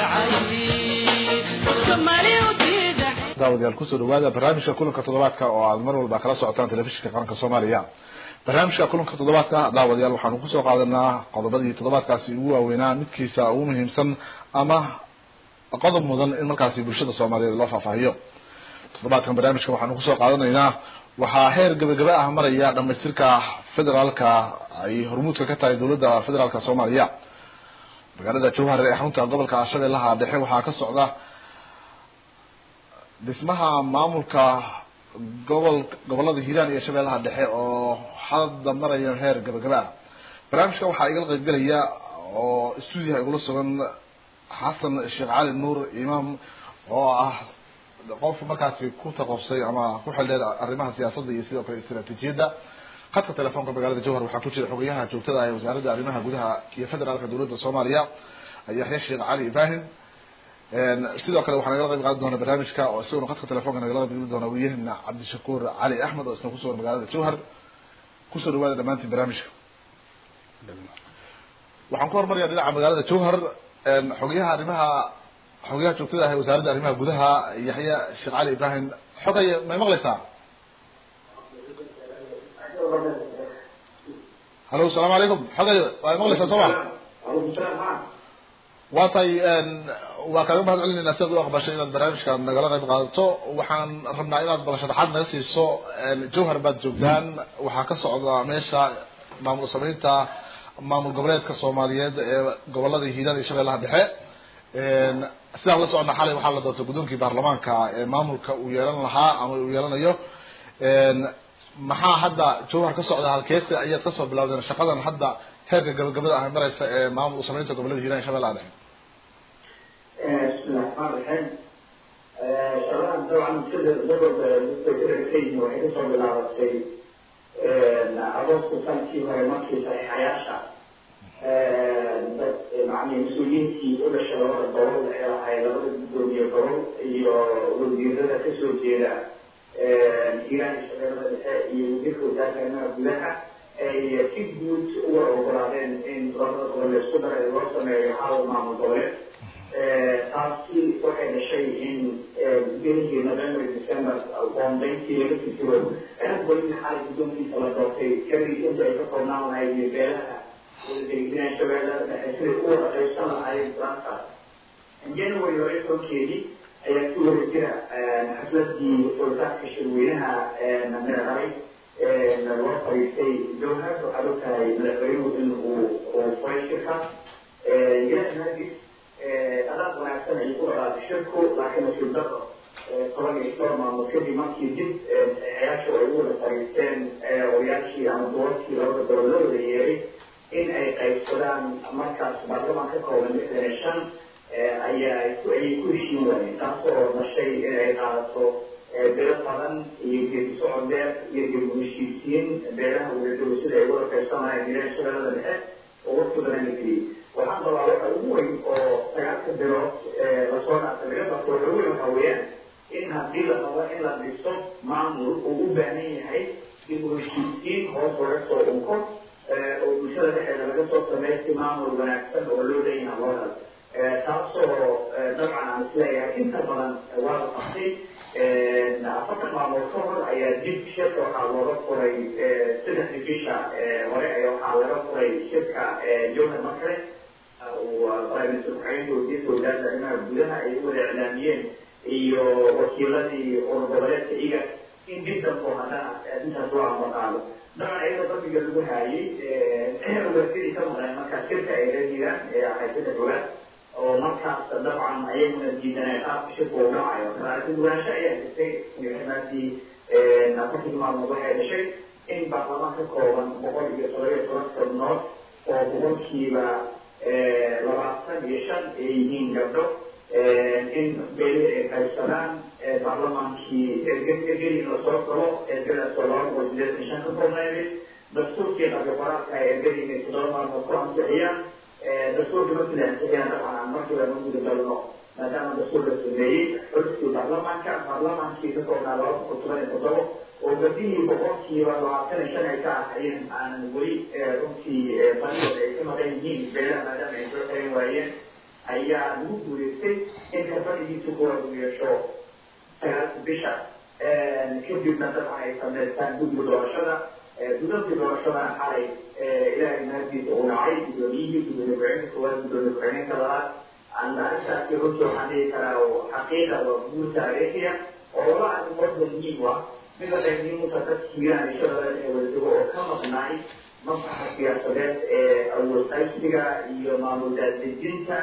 daawadayaal kusoo dhawaada barnaamijka kulanka toddobaadka oo aad mar walba kala socotaan telefishinka qaranka soomaaliya barnaamijka kulanka toddobaadka daawadayaal waxaanu kusoo qaadanaa qodobadii toddobaadkaasi ugu waaweynaa midkiisa ugu muhiimsan ama qodob mudan in markaasi bulshada soomaaliyeed loo faahfaahiyo toddobaadkan barnaamijka waxaanu kusoo qaadanaynaa waxaa heer gabagaba ah maraya dhamaystirka federaalka ay hormuudka ka tahay dowladda federaalka soomaaliya magaalada jowhar ee xarunta gobolka shabeellaha dhexe waxaa ka socda dhismaha maamulka gobol gobolada hiiraan iyo shabeellaha dhexe oo hadda maraya heer gabagaba ah barnaamijka waxaa igala qaybgelaya oo stuudiyaha igula sugan xasan sheekh cali nuur imaam oo ah qof markaasi ku taqosay ama ku xildheer arrimaha siyaasadda iyo sidoo kale istaraatiijiyadda khadka telefoonka magaalada jowhar waxaa ku jira xogayaha joogtada ah ee wasaaradda arrimaha gudaha iyo federaalka dowladda soomaaliya yaxya sheekh cali ibrahim sidoo kale waxaa nagala qayb qaadan doona barnaamijka oo isaguna khadka telefonka nagala qaybgeli doona wiyahena cabdishakuur cali axmed oo isna kusugan magaalada jowhar kusoo dhawaada dhamaantiin barnaamijka waxaan ku hormaraya dhinaca magaalada jowhar xogayaha arrimaha xogayaha joogtada ah ee wasaaradda arrimaha gudaha yaxya sheekh cali ibrahim xogay may maqlaysaa hallo asalaamu calaykum xogay waa maqlaysaa soo ma waa tahay waa kaaga mahad celinayna sidaad u aqbashay inaad barnaamijka nagala qayb qaadato waxaan rabnaa inaad bal sharaxaad naga siiso jowhar baad joogtaan waxaa ka socda meesha maamul sameynta maamul goboleedka soomaaliyeed ee gobolada hiiraan iyo shabeellaha dhexe sidaan la socona xalay waxaa la doortay guddoonkii baarlamaanka ee maamulka uu yeelan lahaa ama uu yeelanayo maxaa hadda jowhar ka socda halkeese ayaad kasoo bilawdeen shaqadan hadda heerka gabagabada ah mareysa ee maamul sameynta gobolada hiiraan iyo shabeellaha dhexe bismillahi raxmaan raxiim shaqadan dabcan sida gobolka dadkayihin waxay kasoo bilaabatay agoosta sanadkii hore markii saxiixayaasha dad macni mas-uuliyiintii u dhashay labada gobol ee ahay labada guddoomiye gobol iyo wasiirada kasoo jeeda hiiraan iyo shabeellada dhexe iyo wasiirka wasaaradda arrimaha gudaha ay si guud uga ogolaadeen in labada gobol laisku daray loo sameeyo hal maamul goboleed taasi waxay dhashay in bilihii november december qoondayntii laga fikiro weli xalay guddoonkiisa la doortay kadib inta ay ka koobnaan lahayd iyo beelaha wadadeginaan shabeellada dhexe siday u wada qaybsan lahaayeen plankaas january hore tobankeedii ayaa si wada jira xafladii furitaanka shirweynaha meeray loo fariistay jowhar waxaad ogtahay madaxweynuhu in uu uu furay shirka ilaahnaagis adaad wanaagsan ay ku dhaqaaqay shirku laakiin nasiib daro toban iyo dhowr maalmood kadib markii dib ayaashu ay u wada fariisteen odayaashii ama duwarkii labada gobol la wada yeeray in ay qaybsadaan markaas baarlamaan ka kooban lixdan iyo shan ayaa ayay ku heshiin waayeen taasoo dhashay in ay qaadato beelo badan iyo geedi socod dheer iyo geedi heshiisiin beelaha wadadow sida ay wada qaybsanayeen hiiraan shabeellada dhexe oo waqti badan la geliyey waxaan rabaa waxa ugu weyn oo sagaalka bilood lasoo dhaafay laga barto waxa ugu weyn waxa weeyaan in haddii la rabo in la dhiso maamul uu u baahan yahay dib u heshiisiin hoos laga soo unko oo bulshada dhexeeda laga soo sameeyo si maamul wanaagsan oo loo leeyahay loo helo taasoo dabcan aan isleeyahay inta badan waa la qabtay afartan maalmood ka hor ayaa dib shirka waxaa looga furay saddexdii bisha hore ayaa waxaa laga furay shirka jowhar markale prime minister ku-xigeenka wasiirka wasaaradda arrimaha gudaha ay u wada iclaamiyeen iyo wakiiladii urur goboleedka iga in dib dambo haddana intaas loo amaqaado dabcan iyadoo dambiga lagu haayay wasiirii ka maqleen markaa shirka ay reediraan ee ahay saddex ogaad oo markaas dabcan ayaguna diidaneen qaabka shirka uu dhacayo kalaarti duwaansho ayaa jirtay maadii afartii maalmood waxay dhashay in baarlamaan ka kooban boqol iyo todoba iyo toban xubnood oo boqolkiiba labaatan iyo shan ay yihiin gabdho in beeli ay qaybsadaan baarlamaankii ergelin lasoo galo ergadaasoo laba boqol sideetan iyo shan ka koobnayday dastuurkii qabyo qoraalka ay ergelin ay toddoba maalmood ku ansixiyaan dastuurka markii la ansixiyaan dabcan aan markii lama guda galno maadaama dastuur la sameeyey xulkii baarlamaanka baarlamaankii ka koobnaa laba boqol toban iyo toddoba oo badihii boqolkiiba labaatan iyo shan ay ka ahayeen aanan weli runtii badidood ay ka maqan yihiin beelaha maadaama ay soo xiran waayeen ayaa lagu guuleystay in kafanigiisa kuwa uu yeesho sagaalka bisha kadibna dabcan ay sameystaan guddiga doorashada guddoonka doorashadana xalay ilaahay mahadiisa uu dhacay guddoomiyihii gudoomiye ku-xigeenka koowaad gudoomiye ku-xigeenka labaad arrintaasi runtii waxaan dhihi karaa oo xaqiiqa waa guul taariikhiya oo laba arrimood muhiim ah mid la muhiimuta dadka hiiraan iyo shabeelle ee wadadego oo ka maqnaay maslaxa siyaasadeed ee awood qaybsiga iyo maamul daadejinta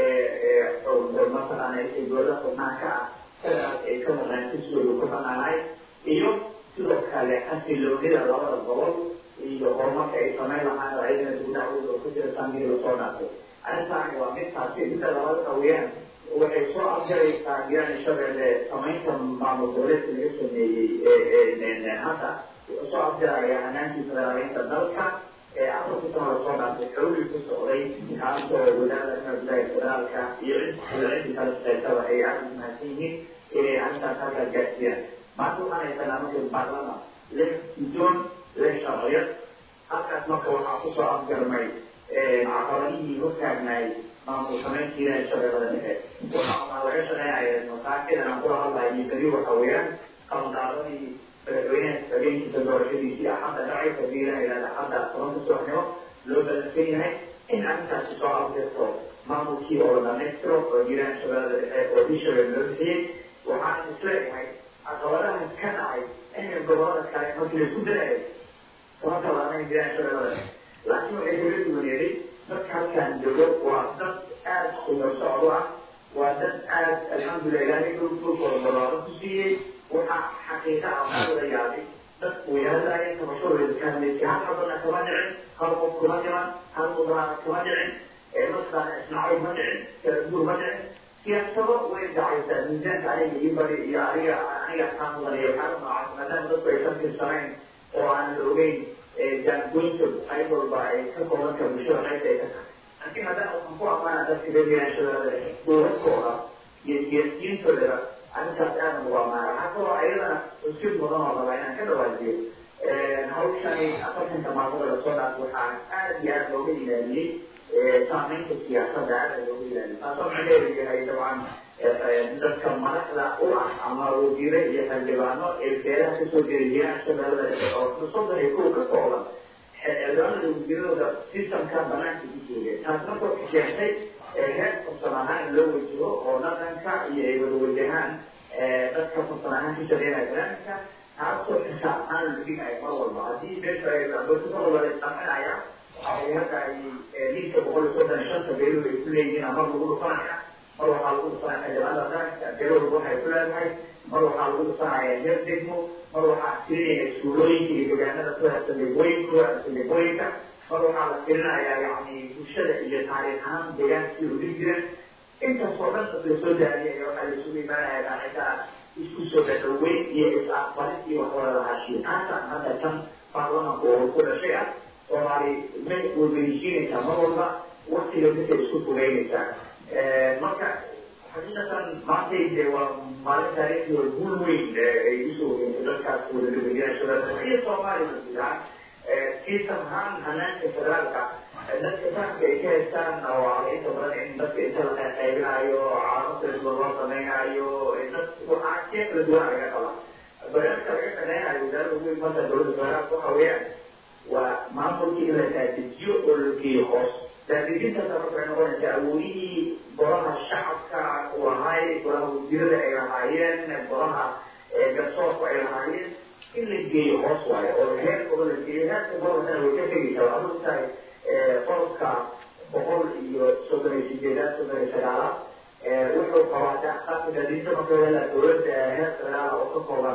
mataqaana ee dowlada xubnaha ka ah sidaas ay ka maqnaan kisoodu ku banaanahay iyo sidoo kale xasiloonida labada gobol iyo horumarka ay samayn lahaan oo ayadana dugdacwooda oo ku jira saamihii lasoo dhaafay arrintaani waa mid taasi midda labaad qawiyaan waxay soo afjaraysaa hiiraan shabeelle samaynta maamul goboleedka laga sameeyey hadda wuxuu soo afjaraya hanaantii federaaleynta dalka ee afarkii sano lasoo dhaafay xowli ku socday kaasoo wadaarada gudaha federaalka iyo cidii kala shaqeysaba ay aada u mahadsan yihiin inay arrintaas halkaas gaarsiiyaan maanta waxaan haysanaa marka baarlama lix guddoon lix sharciyad halkaas marka waxaa kusoo afjarmay caqabadihii hortaagnaay maamul samayntiina shabeellada dhexe waxaa laga shaqeynaya masaakidan aan kula hadlayo beri waxa weeyaan qabandaadadii madaxweynaha habeenkiisa doorashadiisii axadda dhacay hadii la yidhahda axadda tobanka subaxnimo loo balansan yahay in arrintaasi soo afdirto maamulkii oo la dhamaystiro oo jiraan shabeellada dhexe oo bishabelle loo bixiyey waxaan isleeyahay caqabadaha ka dhacay in gobolada kale markii laisku darayo tobanka labaatan jiraan shabeellada dhexe laakiin waxay kaga duwaneeday dadka halkaan joogo waa dad aada khumar socdo ah waa dad aada alxamdulilah ilaahay dhulkooda balaaro ku siiyey waxaa xaqiiqa ah waxaa wada yaabay dadku way hadlaayeen kabashadooda ka hadlaysay hal xabana kama dhicin hal qof kuma dhiman hal mudaara kama dhicin mataqaana ismaaciil ma dhicin kalaguur ma dhicin siyaasado way dhacaysaa miisaanka aniga ii bari iyo aniga aniga kaa mudanaya waxaa noocaas maadaama dadku ay ka tirsanayn oo aan la ogeyn jaangoynta qayb walba ay ka koobanka bulshada qaybta ay ka tahay laakiin haddana waxaan ku amaana dadka reeryaashadooda dowladkooda iyo siyaasiyiintoodaba arrintaas aadan ugu amaana waxaa kaloo ayadana usid mudan oo rabaa inaan ka dhawaajiyo hawshani afartanka maalmood lasoo dhaaf waxaa aada iyo aada looga ilaaliyey saameynta siyaasadda aada looga ilaaliyay taasoo macnaheedu yahay dabcan dadka madaxda u ah ama wasiire iyo xildhibaano ee beeraha kasoo jeediyaan shabeellada dhexe oo soddon iyo kow ka kooban xildhibaanada wasiiradooda sistamka banaanka ku joogeen taas marka waxay keentay heer farsan ahaan in loo wajaho oo dhaqanka iyo ay wada wajahaan dadka farsan ahaan ka shaqeynaya barnaamijka taasoo xisaab ahaan la dhigaya mar walba haddii meesha ay mar walba la isqaminaya waxay hadda ay liiska boqol iyo soddon iyo shanta beeluhu ay ku leeyihiin mar lagu dhufanaya mar waxaa lagu dhufanaya xildhibaanada qaranka beeluhu waxay ku leedahay mar waxaa lagu dhufanaya heer degmo mar waxaa tirinaya iskuulooyinka iyo deegaanada sida saldhigooyinka saldhigooyinka mar waxaa la tirinayaa yani bulshada iyo taariikh ahaan deegaankii u dhigi jiren intaasoo dhan la soo daadiyay waxaa la isugu imaanaya dhaacitaa isku soo dhadhaweyn iyo is-aqbalid iyo waxwada lahaashiyo taasaan hadda tan baarlamanka oo ku dhashay ah soomaali ma weydiisiinaysaa mar walba waktiga dadka isku fogeynaysaa marka xaqiiqatan maantay de waa maalin taariikhdi oo guul weyn ay usoo weyntay dadkaas wadadabadiyaashada iyo soomaaliya gudaha kiisan ahaan hanaanka federaalka dadka fahamka ay ka haystaan oo inta badan in dadka inta la qaybinaayo caalamada loo sameynaayo dad waxaa kala duwan laga qaba barnaamijka laga shaqeynayo wasaaradda ugu imanta dowladda federaalka waxa weeyaan waa maamulkii in la daadijiyo oo la geeyo hoos daadijintaasa marka waxay noqonaysaa awoodihii golaha shacabka u lahaay golaha wasiirada ay lahaayeen golaha garsoorku ay lahaayeen in la geeyo hoos waayo oo heerkooda la geeyo heerka gobolkana way ka tegaysaa waxaad og tahay qodobka boqol iyo soddon iyo sideedaad soddon iyo sagaalaad wuxuu qabaa axsaabta daadinta marka wala dowladda heer federaal oo ka kooban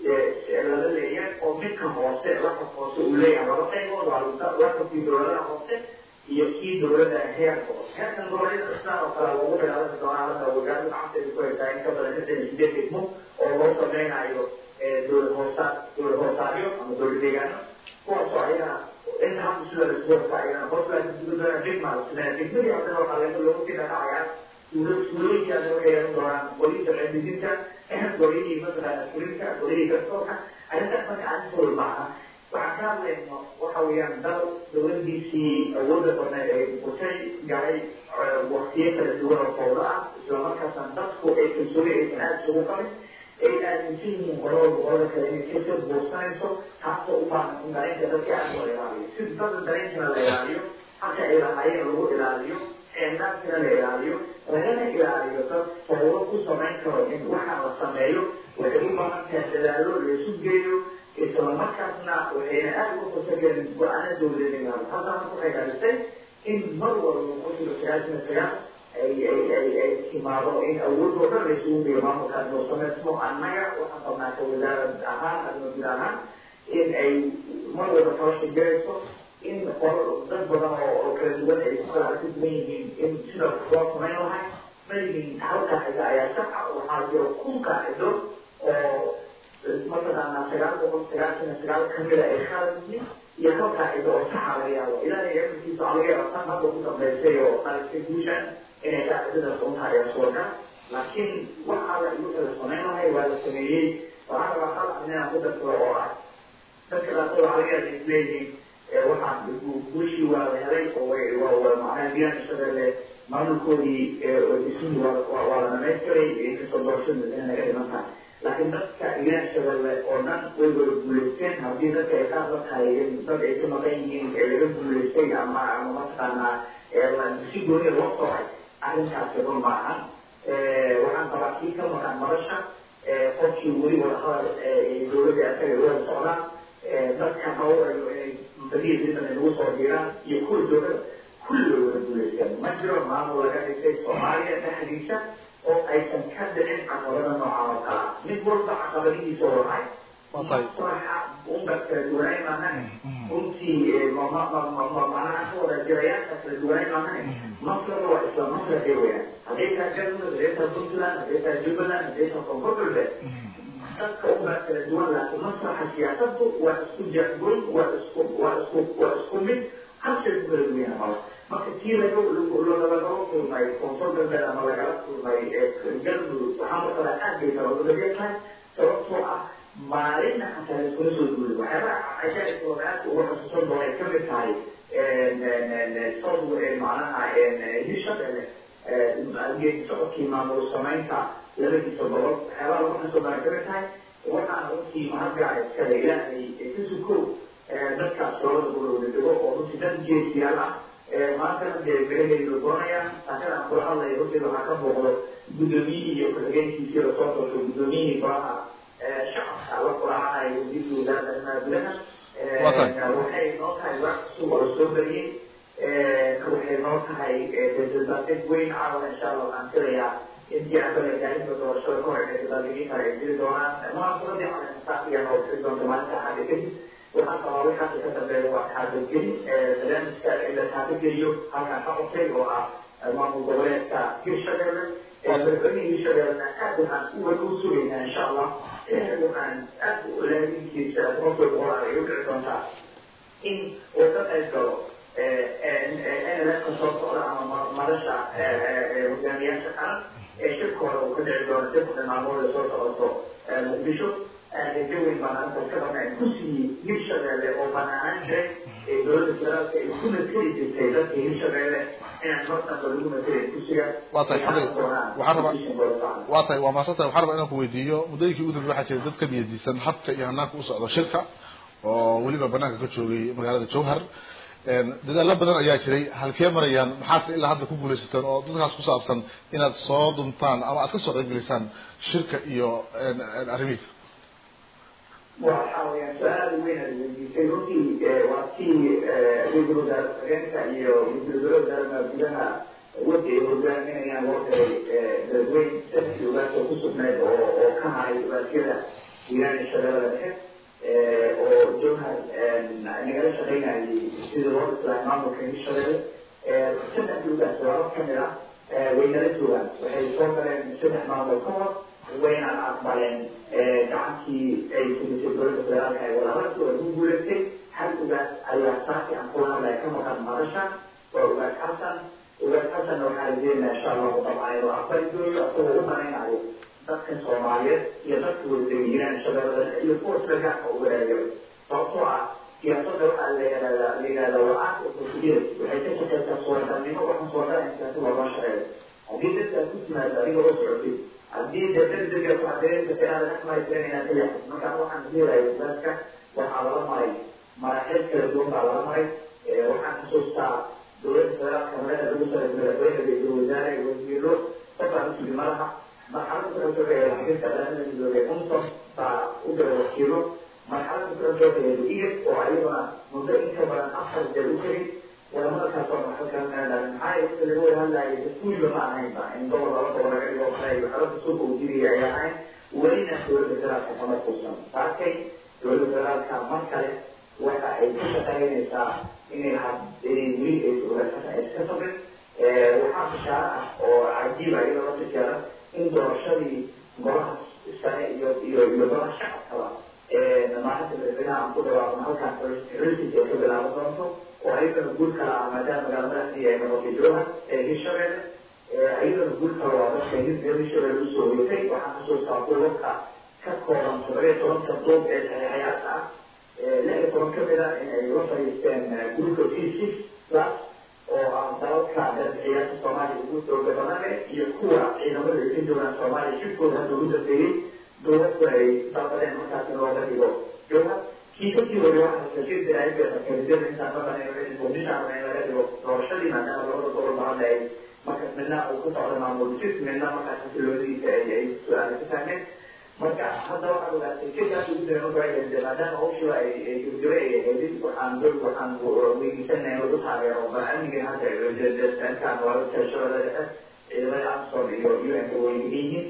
lala leeyahay oo midka hoose laqab hoose uu leeyahay laba qaybood waa laqabkii dowladaha hoose iyo kii dowladda heerka hoose heerkan goboleeda islaan oo kale lagu bilaaban doonaa hadda wasaaradda gacanteeda ku haysaa in ka badan lixdan iyo sideed degmo oo loo sameynayo dowlad hoosaa dowlad hoosaaryo ama dowlad deegaano kuwaasoo ayagana inta hadda sida laisku wata ayagana hoslaa dugdana degmaa isleen degmadii haddana waxaa laga loogu tidhanacayaa suulooyinkaana waxay yeelan doonaan qolinta cilmidinta golihii mataqaana fulinka golihii garsoorka arrintaas marka arrin fudud maaha waxaan ka hadlayno waxa weeyaan dal dawladiisii awoodda badneed ay butay galay waktiyo kala duwan oo fawdo ah islamarkaasna dadku ay kalsooni aysan aada isugu qabin ay aaminsan yihiin qolada boqolada kale inay kasoo buursanayso taasoo u baahan in dareenka dadka aada loo ilaaliyo si dadka dareenkana la ilaaliyo halka ay lahaayeen lagu ilaaliyo xeendaankana la ilaaliyo lagana ilaaliyo dad fawdo ku samayn karo in waxaa la sameeyo waxay u baahan tahay dadaalo laisu geeyo islamarkaasna waxayna aada uga fasageen go-aana dawladeed halkaana waxay dhalisay in mar walba qofkiiba sagaashan sagaal ay ay ay ay timaado in awood oo dhan laysugu geeyo maamulkaas noo samaysmo annaga waxaan qabnaa ka wasaarad ahaan adma guud ahaan in ay mar walba tabasha garayso in qol dad badan oo oo kala duwan ay ku kala arki duwan yihiin in sida loo samayn lahay malihin hal qaacida ayaa saxa waxaa jiro kun qaacido oo mataqaanaa sagaal boqol sagaashan iyo sagaal kamida ay khalad yihiin iyo hal qaacido oo saxa laga yaabo ilaahay cilmigiisa waxaa laga yaaba tan hadda ku dambaysay oo qaalisay guushan inay qaacidadaas unta ayaa suuragal laakiin waxaa la igu kala samayn lahay waa la sameeyey waxaa rabaa hal inaan ku darsado oo ah dadka qaarkood waxaa laga yaaba isleeyihiin waxaa guushii waa la helay oo way waa macnaha biyaan shabeelle maamulkoodii dhismihii waa waa la dhamaystiray inkastoo doorashada inay naga dhiman tahay laakiin dadka ilaan shabeelle oo dhan way wada guulaysteen haddii dadka ay qaar la tahay in dad ay ka maqan yihiin ee laga guulaystay ama ama mataqaanaa si gooniya loo sooray arrintaasi run maahan waxaan qabaa kii ka maqan madasha qofkii weli wada hadal dowladda asaga wada socdaan dadka hawrayo inay badiya didan nagu soo diraan iyo kuwa dowlada kulli way wada guulaysteen ma jiro maamul laga dhigtay soomaaliya dhexdiisa oo aysan ka dhicin caqabada noocan oo kala ah mid walba caqabadihiisa oo lahay maslaxa unba kala duwanayn maahan runtii manaha ka wada jirayaasha kala duwanayn maahan maslaxa waa isla maslaxi weyaan hadday tahay galmudug hadday tahay puntland hadday tahay jubbaland hadday tahay koonfur galbeed dadka unbaa kala duwan laakiin maslaxa siyaasadu waa isku jagoyn waa isku waa isku waa isku mid halshay ku kala duwan yahay mala marka tii laga lagala kulmay koonfur galbeed ama lagala kulmay galmudug waxaa markala aad bay kala wadadaya tahay sababtoo ah maalinna xataa laiskula soo duulay waxyaabaha cajaaibkoodaadka uga xusuusan doona ay kamid tahay sod macnaha hishabele geedi socodkii maamul samaynta labadiisa gobol waxyaabaha lagu xusuusan doona kamid tahay waxaana runtii mahadgaca iskale ilaahay ka sukow dadkaas labada gobol dego oo runtii dad jeesiyaal ah maantana dee beraheedu doonayaan taakada aan kula hadlaya runtii waxaa ka muuqdo guddoomiyihii iyo ku-xigeenkiisii lasoo doortay guddoomiyihii golaha shacabka la kulaacanayo wasiirka wasaaradda arrimaha gudaha waxay noo tahay wax cusub oo soo bariyey waxay noo tahay dabaaldeg weyn caawa insha allah waxaan filayaa intii aan kale gaarinta doorashada ka hor inay dabaaldegin kale ay jiri doonaan munaasabadii caleensaafiyan oo firi doonta maalinta axada kadib waxaan qabaa wixaasi ka dambeeya waa taabadgelin barnaamijka in la taabageliyo halkaan ka cusay oo ah maamul goboleedka hirshabelle madaxweynihii hirshabellena aad waxaan uwada u sugaynaa insha allah waxaan aad laadinkiisa qofka boqolaal ay u dhici doontaa in uu ka qayb galo nlka soo socda ama madasha hogaamiyaasha qaran ee shirkooda uu ka dhici doono dibka maalmooda soo socoto muqdisho jaweyn baan arrintaas ka qabnaa ku siiyey hirshabelle oo banaahaan jiray ee dowladda federaalka ay ku mateli jirtay dadka hirshabelle inaan markanba lagu matelayn kusiga waa tahay xabil waxaan rabaa waa tahay waa maadsantahay waxaan rabaa inaan ku weydiiyo muddooyinkii ugu dambe waxaa jira dad ka niyadiisan habka iyo hanaanka u socdo shirka oo weliba banaanka ka joogay magaalada jowhar dadaalo badan ayaa jiray halkee marayaan maxaase ilaa hadda ku guulaysateen oo dadkaas ku saabsan inaad soo duntaan ama aad ka soo qaybgelisaan shirka iyo arrimihiisa waxa weyaan su-aal weyn aad weydiisay runtii waa tii ra-iisul wasaare ku-xigeenka iyo ra-iisul wasaare gudaha wadi ay hogaaminayaan loo diray dadweyn dadkii ugaasoo ku sugnayd oo oo ka haray ugaasiyada hiiraan iyo shabeellada dhexe oo jowhar nagala shaqaynayay sidii loo dhislahay maamulka hirshabelle saddexdii ugaas laba kamid ah way nala joogaan waxay soo galeen saddex maamul ka hor wayna aqbaleen gacantii ay simisay dowladda federaalka ee walaalaasi waa ku guulaystay hal ugaas ayaa saaki aan kula hadlaya ka maqan madasha waa ugaas xasan ugaas xasanna waxaa rajeynaya insha allahu dabcan inuu aqbali dooyo asagoo u malaynayo dadkan soomaaliyeed iyo dadka wadadega hiiraan shabeellada iyo kuwa sida gaarka uga raadiyo sababtoo ah siyaasadda waxaa la yihahdaa la yihahdaa waa opportunity waxay ka shaqeysaa suuragalnimo waxaan suuragalin siyaasad looma shaqeeyo haddii dadka aad ku timaado adiga oo socotid haddii dee degdega ku adeerka inaad dhaqmaysan inaad ilaxid marka waxaan leeyahay dadka waxaa lala maray maraxil kala duwan baa lala maray waxaan xusuustaa dowladda federaalka madaxa lagu saray madaxweyne ra-iisul wasaare wasiiro qofaan usugi malaha marxalada kala joogaya wasiirka dhalada midoobe unson baa u dara wakiilo marxalada kala joogaya iyo oo ayaguna muddo inka badan afar jeer u jiray walamarkaas oo maxalkaanaa maxaa inta laga wada hadlaayay dastuuriba ma ahaynba in gobol laba gobol laga dhigo kale waxalada suuqa uu jiraya ay ahayn welina dowladda federaalka kama quusan taasay dowladda federaalka mar kale waxa ay ku shaqeynaysaa inay inay weli ay iska sabrin waxaa bishaaro ah oo cajiiba iyadoo la tijaara in doorashadii golaha sare iyo iyo iyo golaha shacabkaba maalinta madaxweynaha aan ku dhawaaqno halkaas xulisiisa ay ka bilaaban doonto oo ayagana guul kala ah maadaama magaalamadaasi ay noqotay jooha hirshabeelle ayagana guul kala waa dadka hirshabeelle usoo hoyatay waxaan xusuustaa duubabka ka kooban toddobiyo tobanka duub ee saxiixayaasha ah lix iyo toban kamid a in ay la fadhiisteen gurka t six plus oo ah dalalka ciyaarta soomaaliya ugu xooga badane iyo kuwa ciidamada ay ka joogaan soomaaliya shirkooda hadda ugu dambeeyey dowladku ay dalbadeen markaas in looga dhigo jooga kii kasii wari waxaa shir diraayada intaan maqanay muqdishaan in laga dhigo doorashadii maadaama labada gobol bahadda ay markaas midna uu ku socda maamul jir midna markaas xasiloodiisa ay ay su-aala ka taageen marka hadda waxaad ogaatay kekaas ugu dara marka waxay maadaama hawshiba ay ay gurgure ay ahaydin waxaan dol waxaan weydiisanay in lagu taageero bal amnigan hadda dankaan waa shabeellada dhexe ciidamada amsom iyo un ka way yihiin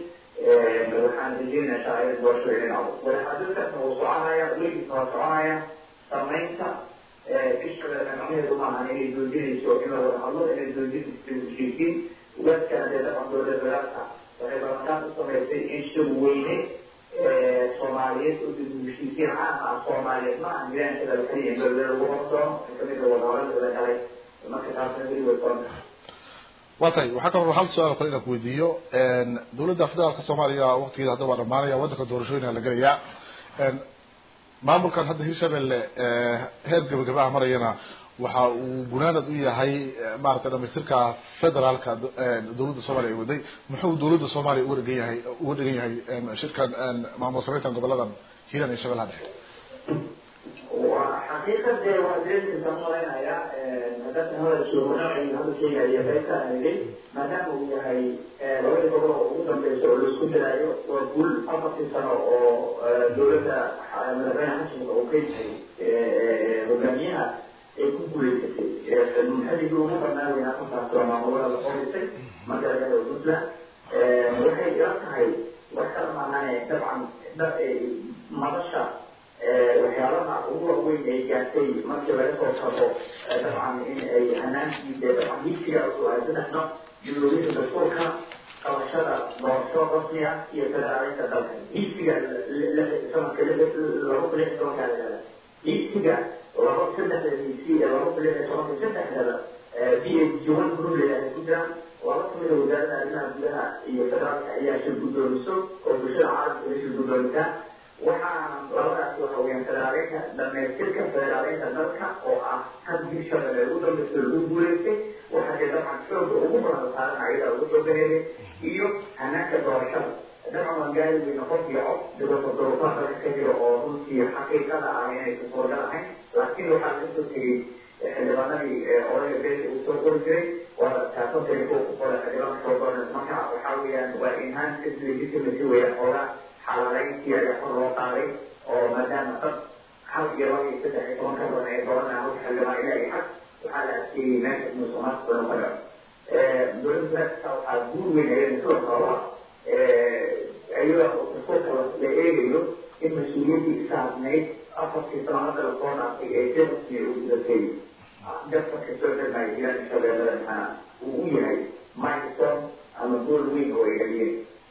waxaan rajeynayaa shaacirada doorashada inay dhacdo wadaxaadirkaasna wuu soconaya weligiisna waa soconaya samaynta bishabeelle macnaheedu maaha inay joojinayso in la wada hadlo inay joojinayso heshiisiin wadkana dee dhaqan dowlada federaalka waxay balantaan u samaysay in shir weyne soomaaliyeed oo dib heshiisiin caam ah soomaaliyeed ma aha jiraankada kaliya in dowlada lagu hortoono kamid a wadahadalada galay marka taasna weli way soconta wa tahay waxaa kaloo hal su-aal kale inaan ku weydiiyo dowladda federaalka soomaaliya waktigeeda hadda waa dhamaanaya waddanka doorashooyina la gelayaa maamulkan hadda hirshabelle heer gabagaba ah marayana waxa uu gunaanad u yahay maaragtay dhamaystirka federaalka dowladda soomaaliya ay waday muxuu dowladda soomaaliya uga dhigan yahay uga dhigan yahay shirkan maamul sameyntan goboladan hiiran iyo shabeellaha dhexe waa xaqiiqa dee waa deelinka malaynayaa haddaad hadalkii noocii hadda sheegaya qaybka anigay maadaama uu yahay labadii gobol oo ugu dambeysa oo laisku diraayo waa guul afartii sano oo dowladda madaxweyne xasanka uu ka yahay hogaamiyaha ay ku guuleysatay munxadigii ugu badnaa weynaa afartaas waa maamulada la qorisay marka laga helo puntland waxay ila tahay wax kala maahane dabcan madasha waxyaabaha ugu waaweyn ay gaartay markii laga soo tago dabcan in ay hanaankii dee dabcan higsiga cusub ay saddex nooc dulooyinka dastuurka qabashada doorasho rasmi ah iyo federaaleynta dalka higsiga sanadka laba kun lix tobankaa lahada higsiga laba saddexda higsi ee laba kun lix tobanka saddexdaba b h one group leedahay ku jiraan laba kamida wasaaradda arrimaha gudaha iyo federaalka ayaa shir guddoomiso oo bulshada caalamka ay shir guddoomisaa waxaa labadaas waxa weyaan federaaleynta dhamaystirka federaaleynta dalka oo ah had hirshabelle ugu dambeysa lagu guuleystay waxaa dee dabcan xooga ugu badan saaran ayada ugu soo gareeray iyo hanaanka doorashada dabcan waan gaari weyna qof iyo cod dibata duruufaha dalka ka jira oo runtii xaqiiqada ah inaysan suuragal ahayn laakiin waxaa laga soo tegey xildhibaanadii odayga beesha uu soo qori jiray waa taasantay kuwa ku qoray xildhibaanka soo qoran marka waxaa weeyaan waa enhanced legitimacy weeyaan xoogaa xalaaleyntii ayaa kor loo qaaday oo maadaama dad hal iyo laba iyo saddex iyo toban ka badan ay doranaa hal xildhibaan ilaa iyo xag waxaa la adkeeyey meesha musuqmaasuq badan ka dhaco dowladda federaalka waxaa guur weyn ayada sidoo kaleba iyadoo dastuurka la eegayo in mas-uuliyaddii isaasnayd afartii sano hadda lasoo dhaafay ee si rasmi u gudatay dadka kasoo dhamaya jiraan shabeellada maxaa uu u yahay milestone ama gool weyn oo ay dhaliyeen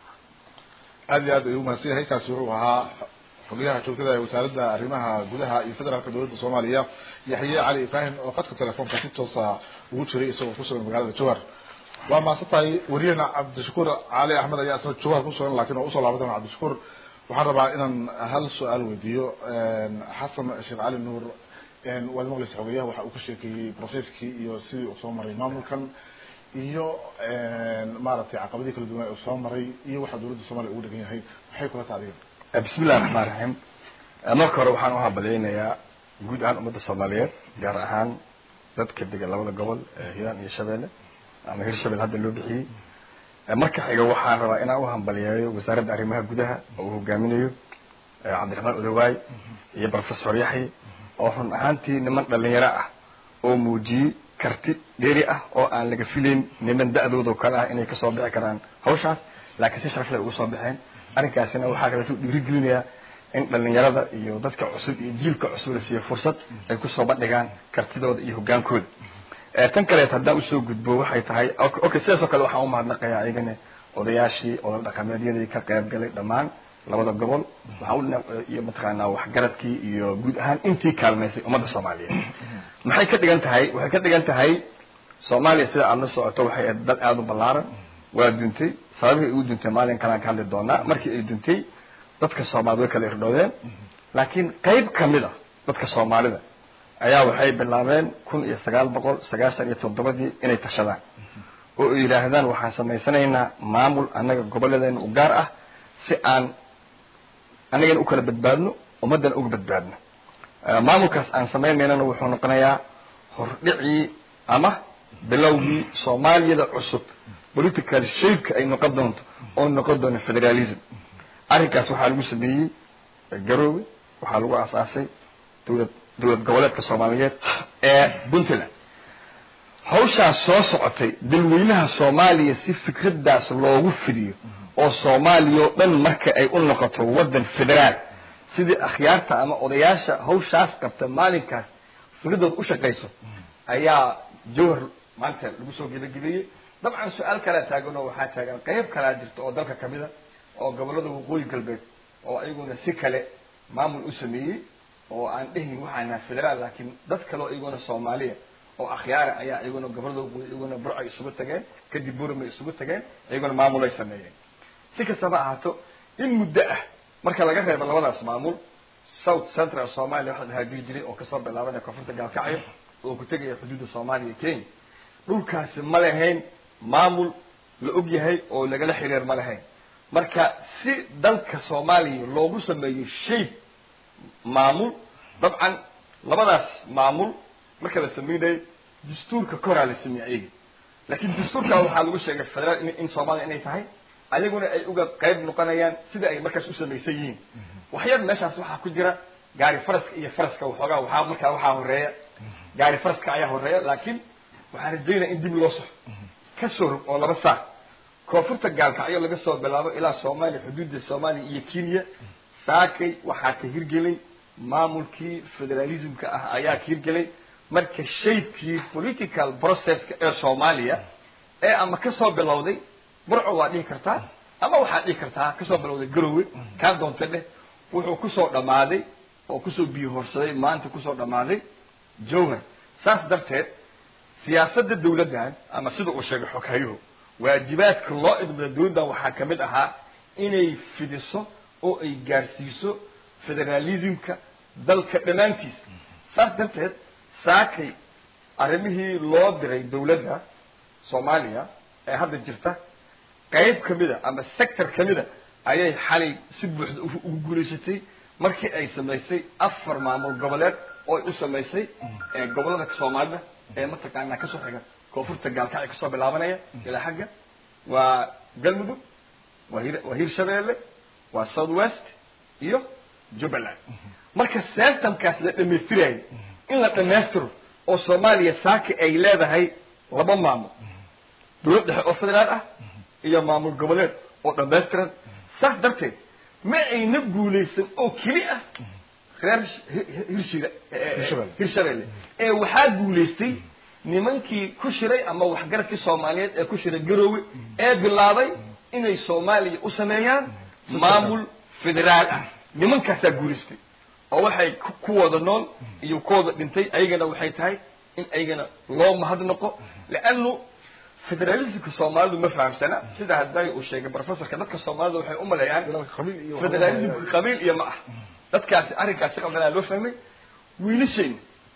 aad iyo aad ayuu umahadsan yahay kaasi wuxuu ahaa xogyaha joogtada ee wasaaradda arrimaha gudaha iyo federaalka dowladda soomaaliya yaxye cali ibrahim oo khadka telefoonka si toosa ugu jiray isagoo kusugan magaalada jowhar waa mahadsan tahay wariyahena cabdishakuur cali axmed ayaa isna jowhar kusugan lakin waa usoo laaban doona cabdishakuur waxaan rabaa inaan hal su-aal weydiiyo xasan sheekh cali nuur waad maqlaysa xogeyaha waxa uu ka sheekeeyey processkii iyo sidii uu soo maray maamulkan iyo maaragtay caqabadii kala duwan uu soo maray iyo waxa dowladda soomaaliya ugu dhegan yahay maxay kula tahay adiga bismi illahi raxmaan raxiim marka hore waxaan u hambalyaynayaa guud ahaan ummadda soomaaliyeed gaar ahaan dadka degan labada gobol hiiraan iyo shabeelle ama hir shabelle hadda loo bixiyey marka xiga waxaan rabaa inaan u hambalyeeyo wasaaradda arrimaha gudaha oo uu hogaaminayo cabdiraxmaan odawaay iyo professor yaxye oo run ahaantii niman dhalinyaro ah oo muujiyey karti dheeri ah oo aan laga filayn niman da-dooda oo kale ah inay kasoo bixi karaan hawshaas laakiin si sharaf leh uga soo baxeen arrinkaasina waxaa kaleeto dhiirigelinayaa in dhalinyarada iyo dadka cusub iyo jiilka cusub la siiyo fursad ay kusoo bandhigaan kartidooda iyo hogaankooda tan kaleeto haddaan usoo gudbo waxay tahay okay sidaasoo kale waxaan umahadnaqayaa ayagana odayaashii oda dhaqameedyadii ka qayb galay dhammaan labada gobol waxaan iyo mataqaanaa waxgaradkii iyo guud ahaan intii kaalmaysay ummadda soomaaliyeed maxay ka dhigan tahay waxay ka dhigan tahay soomaaliya sida aada la socoto waxay ahayd dad aada u ballaaran waa duntay sababihii ugu duntay maalin kalaan ka hadli doonaa markii ay duntay dadka soomaalida way kala irdhoodeen laakiin qayb kamid a dadka soomaalida ayaa waxay bilaabeen kun iyo sagaal boqol sagaashan iyo toddobadii inay tashadaan oo ay yidhaahdaan waxaan samaysanaynaa maamul annaga gobolladeena u gaar ah si aan annagana u kala badbaadno ummaddana uga badbaadno maamulkaas aan samaynaynana wuxuu noqonayaa hordhicii ama bilowgii soomaaliyada cusub political shapeka ay noqon doonto oo noqon doono federalism arrinkaas waxaa lagu sameeyey garoowe waxaa lagu aasaasay dowlad dowlad goboleedka soomaaliyeed ee puntland hawshaas soo socotay dalweynaha soomaaliya si fikraddaas loogu fidiyo oo soomaaliya oo dhan marka ay u noqoto waddan federaal sidii akhyaarta ama odayaasha hawshaas qabta maalinkaas fikradooda u shaqayso ayaa jawhar maanta lagu soo gebagabeyey dabcan su-aal kalaa taagan oo waxaa taagan qayb kalaa jirta oo dalka kamid a oo gobollada waqooyi galbeed oo ayaguna si kale maamul u sameeyey oo aan dhehin waxaan nahay federaal laakiin dad kale oo iyaguna soomaaliya oo akhyaara ayaa iyaguna gobollada waqooyi iyaguna burcay isugu tageen kadib buramay isugu tageen iyaguna maamulay sameeyeen si kastaba ahaato in muddo ah marka laga reebo labadaas maamul south central somalia waxaa dhahaa jiri jiray oo kasoo bilaabanaya koonfurta gaalkacyo oo ku tegaya xuduudda soomaaliya iyo kenya dhulkaasi ma lahayn maamul la og yahay oo lagala xiriir ma lahayn marka si dalka soomaaliya loogu sameeyo shape maamul dabcan labadaas maamul marka la sameynayay dastuurka koraa la sameeyey ayaga laakiin dastuurka waxaa lagu sheegay federaal in, in soomaaliya inay tahay ayaguna ay uga qayb noqonayaan sida ay markaas u samaysan yihiin waxyar meeshaas waxaa ku jira gaari faraska iyo faraska waxoogaa waxaa markaa waxaa horeeya gaari faraska ayaa horeeya laakiin waxaan rajaynaya in dib loo soxo ka soo rog oo laba saar koonfurta gaalkacyo laga soo bilaabo ilaa soomaaliya xuduudda soomaaliya iyo kenya saakay waxaa ka hirgelay maamulkii federalismka ah ayaa ka hirgelay marka shaybkii political processka ee soomaaliya ee ama kasoo bilowday burco waa dhihi kartaa ama waxaad dhihi kartaa kasoo bilowday garowe kaa doonta dheh wuxuu kusoo dhammaaday oo kusoo biyo horsaday maanta kusoo dhammaaday jowhar saas darteed siyaasadda dawladdan ama sida uu sheegay xoghayuhu waajibaadka loo idmada dawladdan waxaa ka mid ahaa inay fidiso oo ay gaarsiiso federalismka dalka dhammaantiis saas darteed saakay arrimihii loo diray dawladda soomaaliya ee hadda jirta qayb kamida ama sector kamida ayay xalay si buuxda ugu guulaysatay markii ay samaysay afar maamul goboleed oo ay u samaysay gobolada soomaalida ee mataqaanaa kasoo xiga koonfurta gaalkacyo kasoo bilaabanaya ilaa xagga waa galmudug waa hir waa hirshabeelle waa south west iyo jubbaland marka systemkaas la dhamaystirayay in la dhamaystiro oo soomaaliya saaki ay leedahay laba maamul dawlad dhexe oo federaal ah iyo maamul goboleed oo dhamaystiran saas darteed ma ayna guulaysan oo keli ah reer hirshida hirshabelle ee waxaa guulaystay nimankii ku shiray ama waxgaradkii soomaaliyeed ee ku shiray garoowe ee bilaabay inay soomaaliya u sameeyaan maamul federaal ah nimankaasaa guulaystay oo waxay ku wada nool iyo ku wada dhintay ayagana waxay tahay in ayagana loo mahadnaqo leanu federalismka soomaalidu ma fahamsana sida hadday uu sheegay professorka dadka soomaalida waxay u maleeyaan federalismka qabiil iyo ma ah dadkaasi arrinkaasi qaldanaa loo fahmay wiilashayna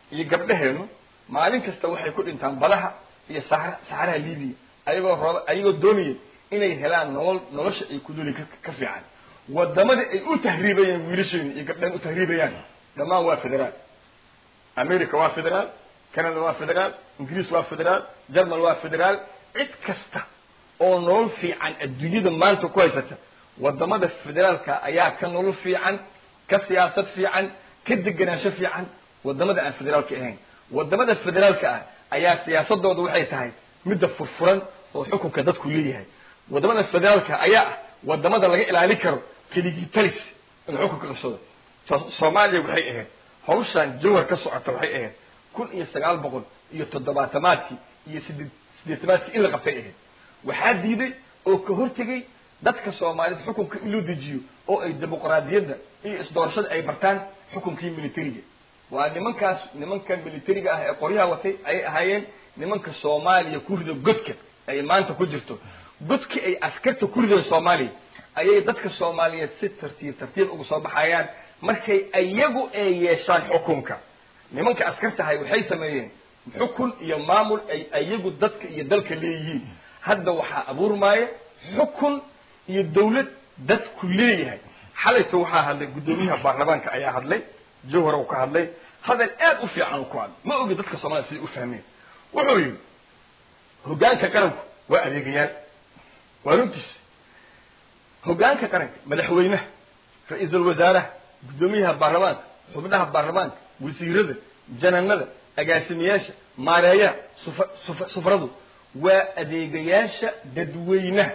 iyo gabdhaheenu maalin kasta waxay ku dhintaan badaha iyo saxra saxaraha libiya ayagoo rooba ayagoo doonaya inay helaan nolol nolosha ay ku duli ka fiican wadamada ay u tahriibayaan wiilasheenu iyo gabdhahen u tahriibayaan dhammaan waa federaal america waa federaal canada waa federaal ingiriis waa federaal german waa federaal cid kasta oo nolol fiican adduunyada maanta ku haysata wadamada federaalka ayaa ka nolol fiican ka siyaasad fiican ka deganaansho fiican wadamada aan federaalka ahayn wadamada federaalka ah ayaa siyaasadooda waxay tahay midda furfuran oo xukunka dadku leeyahay wadamada federaalka ayaa ah wadamada laga ilaalin karo keligii talis inuu xukunka qabsado soomaaliya waxay ahayd hawshan jawhar ka socota waxay ahayd kun iyo sagaal boqol iyo toddobaatamaadkii iyo sideed sideetamaadkii in la qabtay ahayd waxaa diiday oo ka hortegay dadka soomaaliyed xukunka in loo dejiyo oo ay dimuqraadiyadda iyo isdoorashada ay bartaan xukunkii militariga waa nimankaas nimanka militariga ah ee qoryaha watay ayay ahaayeen nimanka soomaaliya ku rida godka ay maanta ku jirto godkii ay askarta ku rideen soomaaliya ayay dadka soomaaliyeed si tartiib tartiib uga soo baxayaan markay ayagu ay yeeshaan xukunka nimanka askartahay waxay sameeyeen xukun iyo maamul ay ayagu dadka iyo dalka leeyihiin hadda waxaa abuurmaaya xukun iyo dawlad dadku leeyahay xalayta waxaa hadlay guddoomiyaha baarlamaanka ayaa hadlay jawhar uu ka hadlay hadal aad u fiican uu ku hadlay ma ogi dadka soomaliya siday u fahmeen wuxuu yidhi hoggaanka qaranku waa adeegayaal waa runtiis hoggaanka qaranka madaxweynaha ra-iisul wasaaraha guddoomiyaha baarlamaanka xubnaha baarlamaanka wasiirada jananada agaasimayaasha maareeyaha sufa sufa sufradu waa adeegayaasha dadweynaha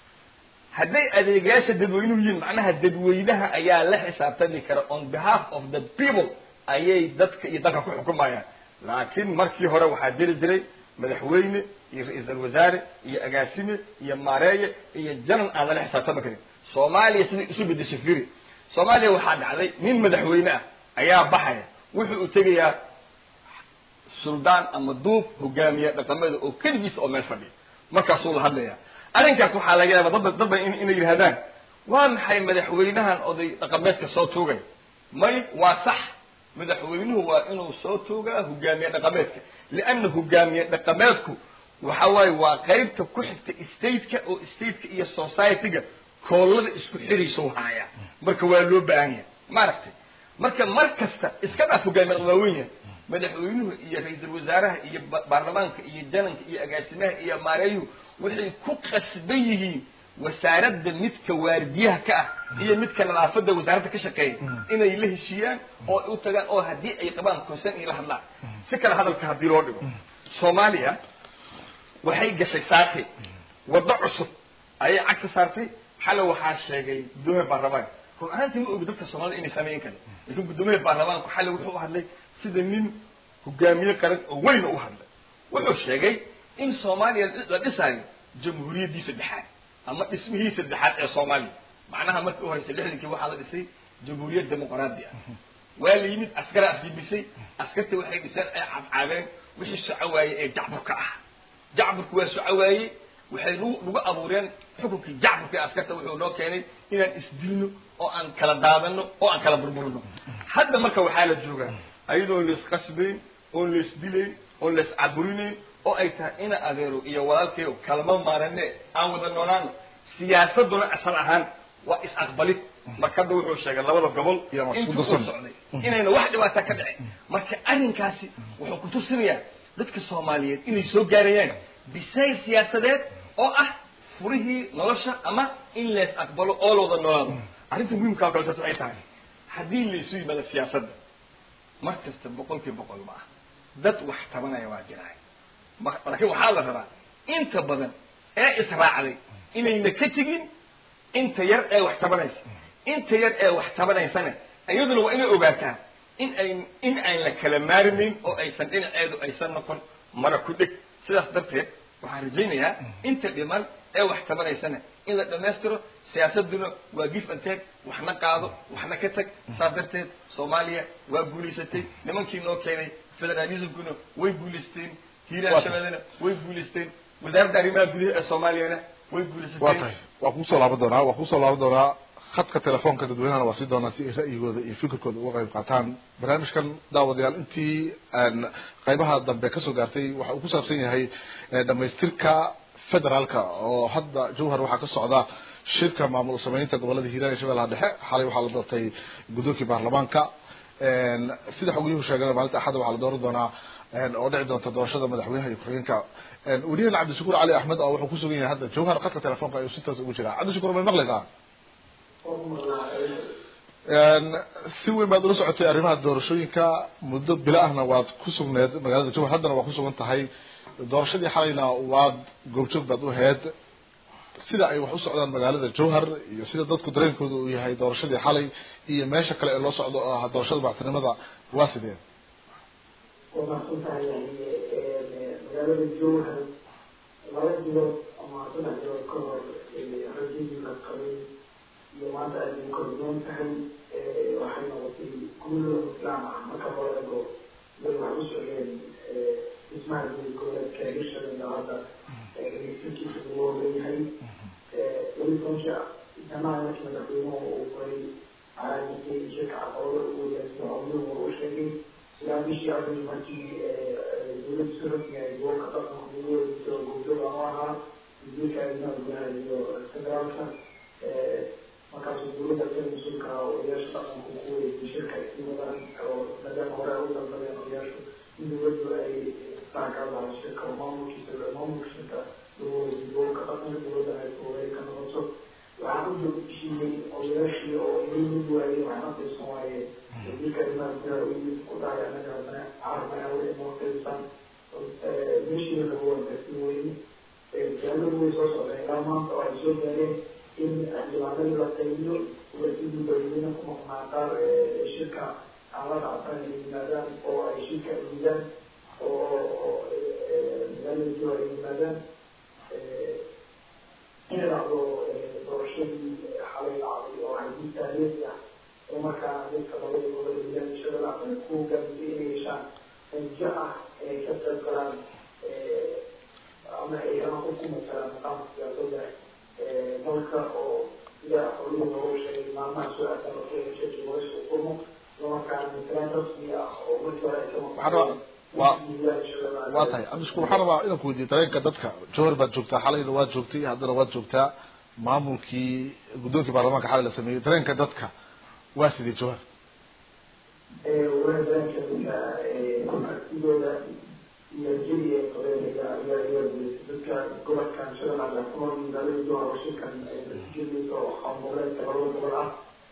hadday adeegayaasha dadweynuhu yihiin macnaha dadweynaha ayaa la xisaabtami kara on behalf of the people ayay dadka iyo dalka ku xukumayaan laakiin markii hore waxaa jiri jiray madaxweyne iyo ra-iisul wasaare iyo agaasime iyo maareeye iyo janan aan lala xisaabtami karin soomaaliya siday isu bedeshay firi soomaaliya waxaa dhacday nin madaxweyne ah ayaa baxaya wuxuu u tegayaa suldaan ama duub hogaamiye dhaqameeda oo keligiisa oo meel fadhiya markaasuu la hadlaya arrinkaas waxaa laga yaaba dad dad ba inay yidhahdaan waa maxay madaxweynahan oday dhaqameedka soo tuugay may waa sax madaxweynuhu waa inuu soo tuugaa hogaamiye dhaqameedka lianna hogaamiye dhaqameedku waxa waaye waa qaybta ku xigta stateka oo stateka iyo society-ga koolada isku xiriisau haaya marka waa loo baahan yahay maaragtay marka mar kasta iska dhaaf hogaamiye waaweyn yahay madaxweynuhu iyo ra-iisul wasaaraha iyo baarlamaanka iyo jananka iyo agaasimaha iyo maareeyuhu waxay ku qasban yihiin wasaaradda midka waardiyaha ka ah iyo midka nadaafadda wasaaradda ka shaqeeya inay la heshiiyaan oo ay u tagaan oo haddii ay qabaan konsen iyo la hadlaan si kale hadalka haddii loo dhigo soomaaliya waxay gashay saartay waddo cusub ayay cagta saartay xale waxaa sheegay guddoomiyaha baarlamaanka run ahaantii ma ogi dadka soomaalida inay sameyn kale laakiin guddoomiyaha baarlamaanku xale wuxuu u hadlay sida nin hogaamiye qaran oo weyna u hadlay wuxuu sheegay in soomaaliya la dhisaayo jamhuuriyaddii saddexaad ama dhismihii saddexaad ee soomaaliya macnaha markii u horeysa lixdankii waxaa la dhisay jamhuuriyad dimuqraadi ah waa la yimid askara afdibisay askarta waxay dhiseen ay cadcaadeen wixii soco waayey ee jacburka ah jacburku waa soco waayey waxay nagu nagu abuureen xukunkii jacburka ee askarta wuxuu noo keenay inaan isdilno oo aan kala daadano oo aan kala burburno hadda marka waxaa la joogaa ayadoon laisqasbayn oon laisdilayn oon laiscaburinayn oo ay tahay ina adeero iyo walaalkeyo kalma maarane aan wada noolaano siyaasaduna asal ahaan waa is-aqbalid marka hadda wuxuu sheegay labada gobol intuu u socday inayna wax dhibaata ka dhicin marka arrinkaasi wuxuu kutusinayaa dadka soomaaliyeed inay soo gaarayaan bisayl siyaasadeed oo ah furihii nolosha ama in lees aqbalo oo la wada noolaado arrinta muhiimkaa kale waxay tahay haddii laysu yimaado siyaasadda mar kasta boqolkii boqol ma ah dad wax tabanaya waa jiraay laakiin waxaa la rabaa inta badan ee israacday inayna ka tegin inta yar ee wax tabanaysa inta yar ee wax tabanaysana iyaduna waa inay ogaataa in ay in aan la kala maarmayn oo aysan dhinaceedu aysan noqon mara ku dheg sidaas darteed waxaan rajaynayaa inta dhiman ee wax tabanaysana in la dhammaystiro siyaasaduna waa gif and take waxna qaado waxna ka tag saas darteed soomaaliya waa guulaysatay nimankii noo keenay federalismkuna way guulaysteen hiiraan shabeellena way guulaysteen wasaaradda arrimaha gudaha ee soomaaliyana way waa guulaysatay tahay waa kuusoo laaban doonaa waa kuusoo laaban doonaa khadka telefoonka dadweynahana waa sii doonaan si ay ra'yigooda iyo fikirkooda uga qayb qaataan barnaamijkan daawadayaal intii qaybaha dambe kasoo gaartay waxa uu ku saabsan yahay dhamaystirka federaalka oo hadda jowhar waxaa ka socda shirka maamul sameynta gobolada hiiraan iyo shabeellaha dhexe xalay waxaa la doortay guddoonkii baarlamaanka sida xogiyuhu sheegana maalinta axadda waxaa la dooran doonaa oo dhici doonta doorashada madaxweynaha iyo ku-xigeenka weliyahan cabdishakuur cali axmed oo wuxuu kusugan yahay hadda jowhar khadka telefoonka ayuu si toos ugu jiraa cabdishakuur may maqlaysaa si weyn baad ula socotay arrimaha doorashooyinka muddo bilo ahna waad ku sugneed magaalada jowhar haddana waa ku sugan tahay doorashadii xalayna waad goobjoog baad u ahayd sida ay wax u socdaan magaalada jowhar iyo sida dadku dareenkooda uu yahay doorashadii xalay iyo meesha kale ee loo socdo oo ah doorashada madaxtinimada waa sidee waa mahadsantahay yani magaalada jowhar laba bilood ama saddex bilood ka hor rajadii la qabay iyo maanta aad ay kordoon tahay waxay noqotay guulo islaam ah marka hore ego bay wax u socdeen dhismaha goboleedka hirshabelle hadda dhegeysankiisa loo leeyahay weli tobanka jamaca markii madaxweynuhu uu furay calaamikay shirka caqabado uu yaasimacunuhu u sheegay ilaa bishii abril markii dowladda soo rasmiga gobolka dhaqanka gudahoodiisa oo goobjoog aan u ahaa wasiirka arrimaha gudaha iyo federaalka markaasuu dowladda ka mas-uulka ah odayaasha dhaqanku ku wareegtay shirka istimadan oo maadaama hore ay u dalbadeen odayaashu in dowladdu ay saakadaha shirka oo maamulkiisa maamulka shirka lagu wareegtay gobolka dhaqanka dowladdan ay fuuray ka noqoto waxaan u joogtishiiyey odayaashii oo inay mid waayey waxna qiibsan waaye wasiirka arrimaha gudaha u yimid ku dhahay anaga haddana carabana weli inoo qiibsan meeshii lagu wargasi weyne jaaladu way soo socdeen ilaa maanta oo ay soo gaareen in xildhibaanadii la qaybiyo wasiirkii madaxweyne ku maqnaa qaar shirka aan la dhacsan ay yimaadaan oo ay shirka yimidaan oo magaalada jiro ay yimaadaan in dhacdo doorashadii xalay dhacday oo hadii taariikhi ah oo markaa dadka labada gobol hiiraan shabeella ay ku gaamisay inay yeeshaan rajo ah inay ka qayb galaan ama ay ama ku masalaan maqaamka siyaasadda dalka oo sida xoluhu loogu sheegay maalmaha soo aadan oo shirki nolosha kulmo islamarkaana matalaan rasmi ah oo markii hore ay ka waa waa tahay cabdishakuur waxaan rabaa inaan ku weydiiyo dareenka dadka jowhar baad joogtaa xalayna waad joogtay haddana waad joogtaa maamulkii guddoonkii baarlamaanka xalay la sameeyey dareenka dadka waa sidee jowhar waa dareenka dadka aragtidooda iyo jiri ay qabeen ayaa ayaa ayaa guuleysay dadka gobolkan shabeellaha ku nool magaalada jowhar oo shirkan jirmaysa oo qaangoboleedka labada gobol ah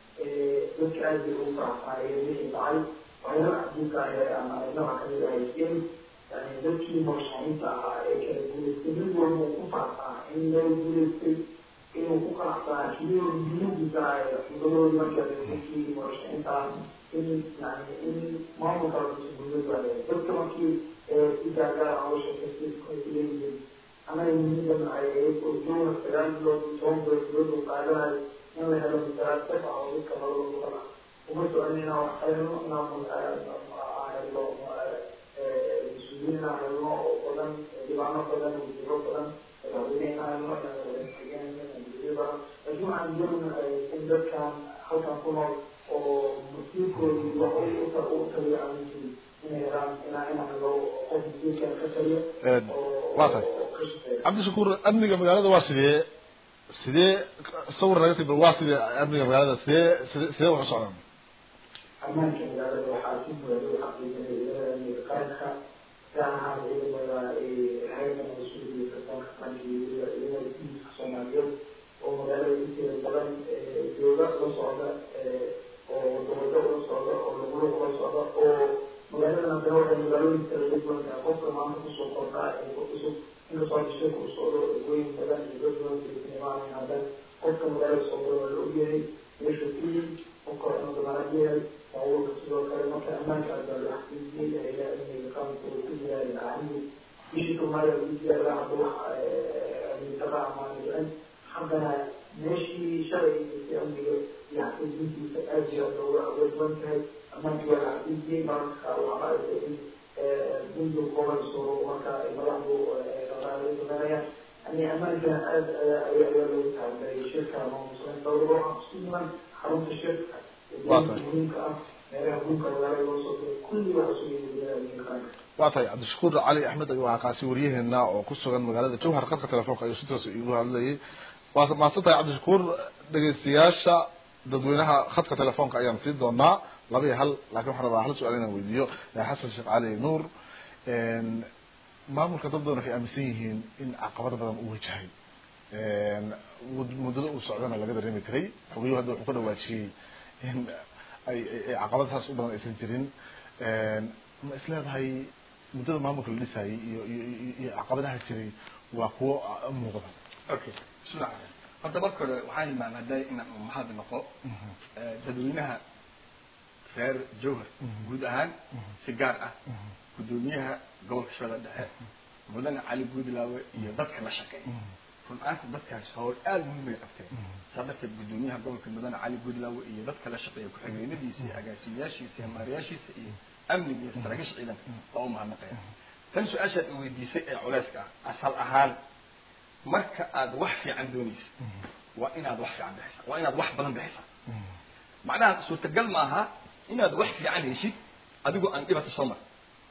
dadka aad bay ugu faraxsaayeen wixii dhacay waxyaala cajiibka ah ama nooca kamid ahay in yani dadkii murashaxiinta ahaa ee kala guuleystay mid walba uu ku faraxsanaa in loo guuleystay inuu ku qanacsanaa keliya muhiimadiisa ah cuduradoodii markaa dadkii murashaxiinta ah in yani in maamulka guulad waaye dadka markii si gaargaar ah sheekaysileeyihiin anaga muhiimadan ay ahayd oo jowhar sagaal bilood toban bilood dowladda u qaadanayo in la helo misalaad sax ah oo dadka labada gobol ah uma socon inaan wax helno inaan helno mas-uuliyiin aan helno oo badan dhibaano badan wasiiro badan madaxweyne inaan helno inaan badan laakiin waxaan doonayna in dadkan halkan ku nool oo masiirkoodii wax u taliyo aan jirin inay helaan inaa inaan helo qof masiirkan ka taliyo waa tahay cabdishakuur amniga magaalada waa sidee sidee sawir naga tib waa sidee amniga magaalada sidee sidee sidee wax u socdaan ammaanka magaalada waxaa si buuxda u xaqiijinaya amniga qaranka gaar ahaan ciidamada hayada mas-uuliya sarkaanka qaranka iyo ciidamada diinka soomaaliyeed oo magaalada inteeda badan jooga la socda oo wadawado ula socda oo lagula ula socda oo magaaladan haddana waxay magaalooyin kala duwan tahay qofka maanta kusoo kordhaa ee cusub inkastoo shirka u socdo weyn badan iyo dad badan filisnimaan haddana qofka magaalada soo gala waa la ogyahay meesha ku yimid qofka waa inuu damaanad yahay baabuurka sidoo kale marka ammaanka baa la xaqiijiyey ayaa amniga qaranka uu ku jiray ahmi bishii soomaaliya lagu jiray hadda wax amnidaqa amaan dhicin haddana meeshii shalay ay amniga iyo xaqiijintiisa aad iyo aad looga awoodban tahay ammaanka waa la xaqiijiyey mararka qaar waxaa aragtay in bundu qoranso marka ay madaxdu dhaqaale sameynayaan yani ammaanka aad ayaa ayaa loogu taxadiray shirka maamusan dowlado ah isku iman xarunta shirka Waa tahay. muhiimka ah meelaha muhiimka magaalada loo soo diro kulli waxa soo yimid magaalada qaranka waa tahay cabdishakuur cali axmed ayuu ahaa kaasi waryaheena oo ku sugan magaalada jowhar qadka telefoonka ayuu si toos igu hadlayay waa mahadsan tahay cabdishakuur dhegeystayaasha dadweynaha khadka telefoonka ayaan siin doonaa laba iyo hal laakiin waxaan rabaa hal su-aal inaan weydiiyo xasan sheekh cali nuur maamulka dad badan waxay aaminsan yihiin in caqabado badan uu wajahay mud- muddada uu socdana laga dareemi karay xogeyo hadda wuxuu ka dhawaajiyey in ay ay- ay caqabadahaas u badan aysan jirin ma is leedahay muddada maamulka la dhisayay iyo iyo iyo- iyo caqabadaha jiray waa kuwo ah, muuqda okay bismillah horta marka hore waxaan imaamaday inaan umahad noqo eh, dadweynaha reer jowhar guud ahaan si gaar ah gudoomiyaha gobolka shabeelle dhexe mudane cali guudlaawe iyo dadka la shaqeeya run ahaanta dadkaas howl aada muhiim ay qabteen saa darteed gudoomiyaha gobolka mudane cali guudlaawe iyo dadka la shaqeeya ku-xigeenadiisa iyo agaasimayaashiisa iyo maariyaashiisa iyo amniga iyo saraakiisha ciidanka waa u mahadnaqaya tan su-aashaad i weydiisay ee culeyska ah asal ahaan marka aad wax fiican doonaysa waa inaad wax fiican bixisa waa inaad wax badan bixisa macnaha suurtagal maaha inaad wax fiican heshid adigoo aan dhibata soo mar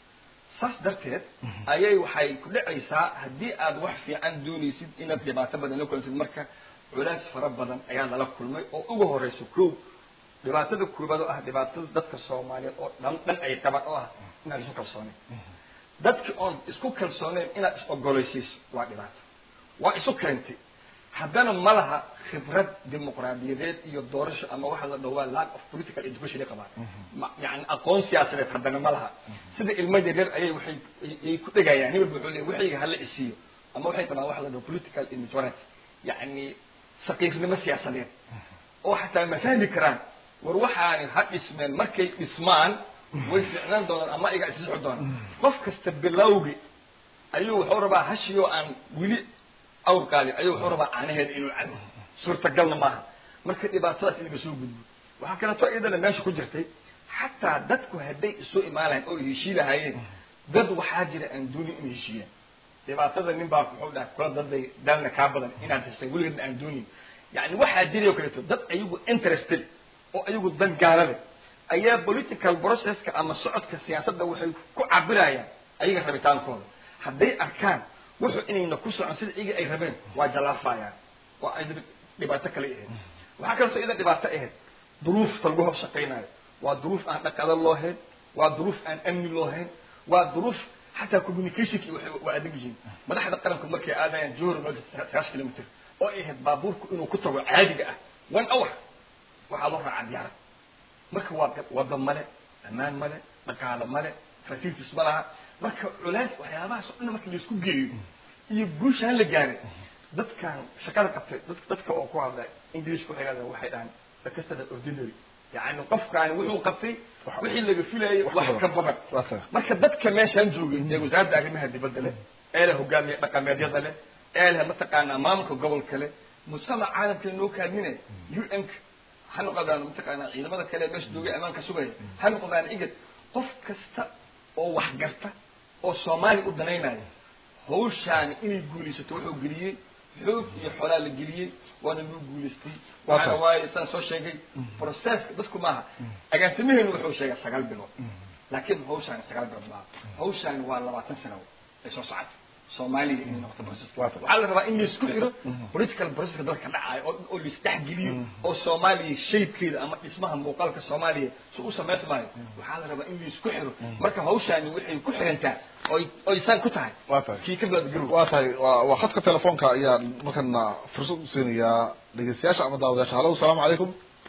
saas darteed ayay waxay ku dhacaysaa haddii aad wax fiican doonaysid inaad dhibaato badan la kulantid marka culays fara badan ayaa lala kulmay oo ugu horeysa kow dhibaatada koobaad oo ah dhibaatada dadka soomaaliyeed oo dhan dhan ay qabaan oo ah inaan isu kalsooneyn dadki oon isku kalsooneyn inaad is ogolaysiiso waa dhibaato waa isu keentay haddana ma laha khibrad dimuqraadiyadeed iyo doorasho ama waxa la dhawaa lack of political education ay qabaan ma yani aqoon siyaasadeed haddana ma laha sida ilmo yaryar ayay waxay ay ku dhegayaan hebel wuxuu leeyahay waxayga hala isiiyo ama waxay qabaan waxa la dhaho political immaturity yani saqiirnimo siyaasadeed oo xataa ma fahmi karaan war waxaani ha dhismeen markay dhismaan way ficnaan doonaan ama iga isixi doonaan qof kasta bilowgi ayuu wuxuu rabaa hashiyoo aan weli awr qaadin ayuu wuxuu rabaa caanaheeda inuu cabo suurtagalna maaha marka dhibaatadaas in laga soo gudbo waxaa kaleeto iyadana meesha ku jirtay xataa dadku hadday isu imaanayan oo heshii lahaayeen dad waxaa jira aan doonin inay heshiiyaan dhibaatada nin baa muxuu dhaha kula daday daalna kaa badan inaad heshay weligeedna aan doonin yani waxaa jiray oo kaleeto dad ayagu interested oo ayagu dan gaarale ayaa political processka ama socodka siyaasadda waxay ku cabirayaan ayaga rabitaankooda hadday arkaan wuxuu inayna ku socon sida iyaga ay rabeen waa jalaafayaan waa ay dhibaato kale ahayd waxaa kaleeto iyada dhibaato ahayd duruufta lagu hor shaqaynayo waa duruuf aan dhaqalo loo hayn waa duruuf aan amni loo hayn waa duruuf xataa communicationki waxay waa adag yihiin madaxda qaranku markay aadayaan johor meel sagaashan kilomitr oo ay ahayd baabuurku inuu ku tago caadiga ah one hour waxaa loo raacaa diyaarad marka waa wada male ammaan male dhaqaalo male facilities ma laha marka culays waxyaabahaas oo dhan marka laisku geeyo iyo guushaan la gaaray dadkan shaqada qabtay dad dadka oo ku hadla englishka waxay yidhahdaan waxay dhahaan the customer ordinary yani qofkaani wuxuu qabtay wixii laga filayay wax ka badan marka dadka meeshaan joogay ee wasaaradda arrimaha dibadda leh ee leh hogaamiye dhaqameedyada leh ee leh mataqaanaa maamulka gobolka leh mujtamac caalamka noo kaadminaya un ka ha noqdaan mataqaanaa ciidamada kale meesha joogay ammaanka sugaya ha noqdaan igad qof kasta oo wax garta oo soomaaliya u danaynaya hawshaani inay guulaysato wuxuu geliyey xoog iyo xolaa la geliyey waana loo guulaystay waxaana waaye saan soo sheegay processka dadku maaha agaasimaheenu wuxuu sheegay sagaal bilood laakiin hawshaani sagaal bilood maaha hawshaani waa labaatan sano ay soo socota soomaaliya inay noqoto process waxaa la rabaa in laisku xiro political processka dalka dhacayo oo oo laisdhexgeliyo oo soomaaliya shaybkeeda ama dhismaha muuqaalka soomaaliya si u samaysmaayo waxaa la rabaa in laisku xiro marka hawshaani waxay ku xirantaa oy oy saan ku tahay kii ka baad garow waa tahay waa waa khadka telefoonka ayaan markana fursad u siinayaa dhegeystayaasha ama daawadayaasha halo asalaamu calaykum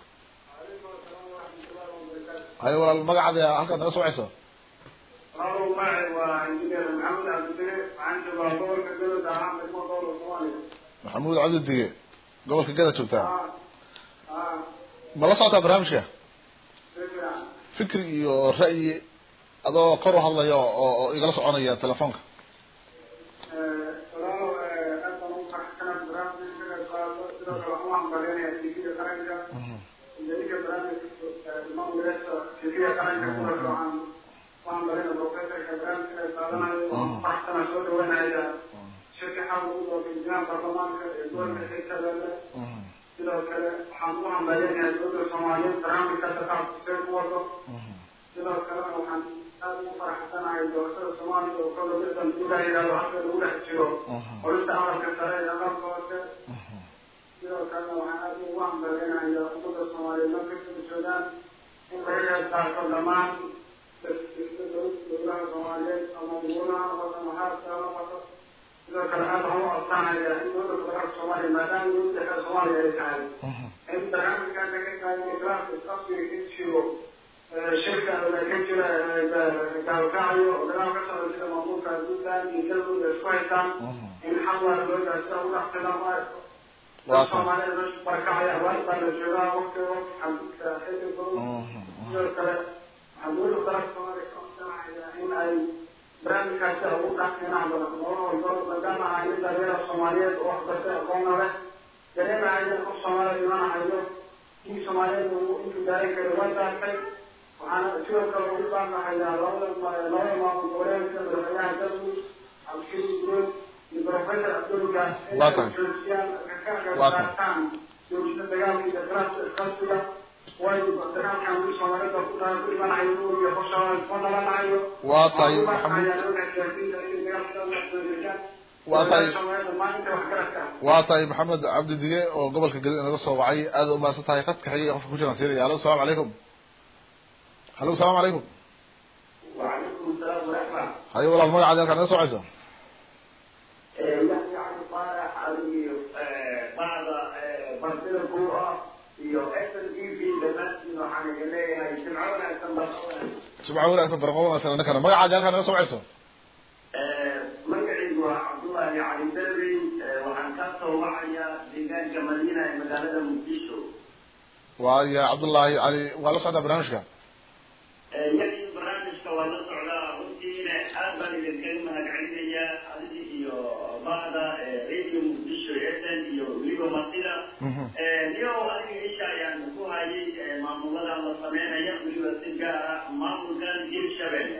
haye walaal magacaada halkaad naga soo wacayso Halo, magacay waa injineer maxamed cabdibire waxaan joogaa gobolka galowda ahaan degmo gobolka soomaaliya maxamuud cabdi dige gobolka gada joogtaa ah ah ma la socotaa barnaamijka si fiican fikri iyo ra'yi adoo kor u hadlaya oo oo igala soconaya telefoonka walaalo aad baan ugu faraxsanahay barnaamijka ka qaado sidoo kale waxaan u hambaleynayaa tvga qaranka iyo ninka barnaamijka maamulayaasha tvga qaranka sidoo kale waxaan u hambaleynayaa professorka barnaamijka ay qaadanayo waan ku faraxsanahay soo dhaweynaya shirka xal lagu doortay injineer baarlamaanka ee gobolka hirshabelle waxaan ugu hambaleynayaa dowladda soomaaliyeed barnaamijka taqaafuseen ku wado sidoo kalena waxaan aad ugu faraxsanahay doorashada soomaaliya oo kala middan sida yidhahdo halka lagu dhex jiro qolinta amarka sare ee aqalka hoose sidoo kalena waxaan aad ugu hambaleynayaa ummadda soomaaliyeed marka kala joogaan in laga qeyb qaato dhammaan dowlaha soomaaliyeed ama dugulaha noqoto ama haarka ha noqoto sidoo kale aad waxaan u adkaanaya in dowladda federaalka soomaaliya maadaama dowladda dhexe soomaaliya ay tahay in barnaamijkan laga qaaday islaamka isqabsiga ka jiro shirka ka jira gaalkacyo oo dagaal ka socda sida maamulka puntland iyo galmudug isku haystaan in xalwaa loo gaa sida ugu dhaqsada soomaalida meesha barkacaya abaar baa la joogaa waqti waqti xaduudka xilli dowlad sidoo kale waxaan dowladda federaalka soomaaliya ka codsanayaa in ay barnaamijkaasi ugu dhaqsinaan badan nolol walba maadaama ahay nin dhalinyara soomaaliyeed oo waxbartay aqoonna leh dareemahaya qof soomaaliya imanahayo kii soomaaliyeed uu intuu gaarin kara waa gaartay waxaana sidoo kale ugu baaqahayaa labada labada maamul goboleedka madaxweynaha galmudug cabdishiri gurood iyo professor abdulga inay joojiyaan ka qaataan joojina dagaalka iyo dagaalka isqabsiga waayo dagaalkan uu soomaalida ku tahay ku dhimanahayo uu iyo qorshaha ku dhalanahayo waa tahay maxamuud waa tahay waa tahay maxamed cabdi dige oo gobolka geli inaga soo wacay aada u mahadsan tahay khadka xiga qofka ku jiraan siinaya alo salamu calaykum halo salamu calaykum وعليكم السلام ورحمة hayo walaal magacaadi halkaa naga socaysa يعني عن صالح علي بعض بنتنا الكورة iyo SNDP dhammaantiin waxaan idin leeyahay jimco wanaagsan baa jimco wanaagsan barqo wanaagsan annakana magacaadi halkaa naga soo wacaysa magacaygu waa cabdullaahi cali derbi waxaan ka soo wacayaa deegaanka madiina ee magaalada muqdisho waaya cabdullaahi cali waa la socdaa barnaamijka yagii barnaamijka waa la socdaa runtiina aad baan idinkaga mahadcelinayaa adigii iyo bacda radio muqdisho sn iyo weliba masida iyo adiga isha ayaan ku hayay maamuladan la sameynaya weliba si gaar ah maamulkan hirshabelle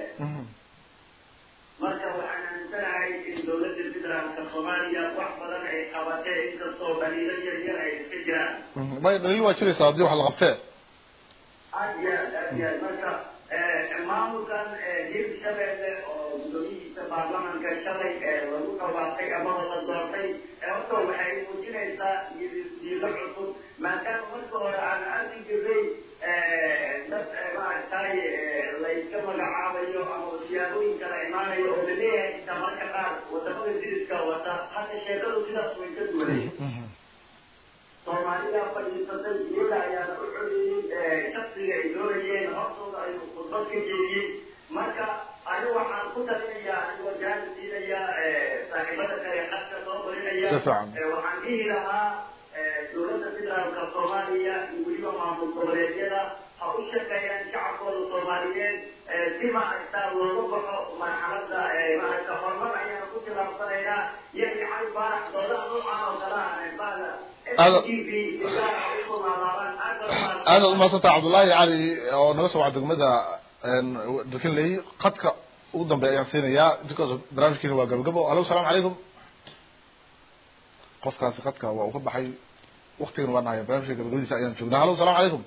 marka waxaan aaminsanahay in dowladda federaalka soomaaliya wax badan ay qabatee inkastoo dhaliilo yar yar ay iska jiraan may dhaliil waa jiraysaa haddii wax la qabtee aad iyo aad aad iyo aad marka maamulkan hirshabelle oo gudoomiyihiisa baarlamanka shalay lagu dhawaaqay amaba la doortay horta waxay muujinaysaa diilo cusub maadaama marka hore aan arki jiray dad maaragtay layska magacaabayo ama siyaabooyin kala imaanayo oo laleeyahay inta marka qaar wadamada diriska wata hadda sheekadu sidaas way ka duwanay soomaalida fadhiisatay iyaga ayaana u codeeyey shaksiga ay doonayeen hortooda ayuu khudbad ka jeediyey marka ani waxaan ku talinayaa anigoo jaani siinayaa saaxiibada kale qadka soo barinaya Si fiican. waxaan dhihi lahaa dowladda federaalka soomaaliya iyo weliba maamul goboleedyada ha u shaqeeyaan shacabkooda soomaaliyeed si maaragtaa looga baxo marxaladda maaragta horumar ayaana ku tilaabsanaynaa yani cali baarax doodaha noocan oo kale ah bada Aad- TV ilaa ay ku laalaabaan aad baa aada u mahadsan tahay cabdullaahi cali oo naga soo waca degmada dalkinley khadka ugu dambeeya ayaan siinayaa intaas barnaamijkiina waa gabagabo halo salaamu calaykum qofkaasi khadka waa uu ka baxay waktigan waa nahaya barnaamijka gabagabadiisa ayaan joognaa halo salaamu calaykum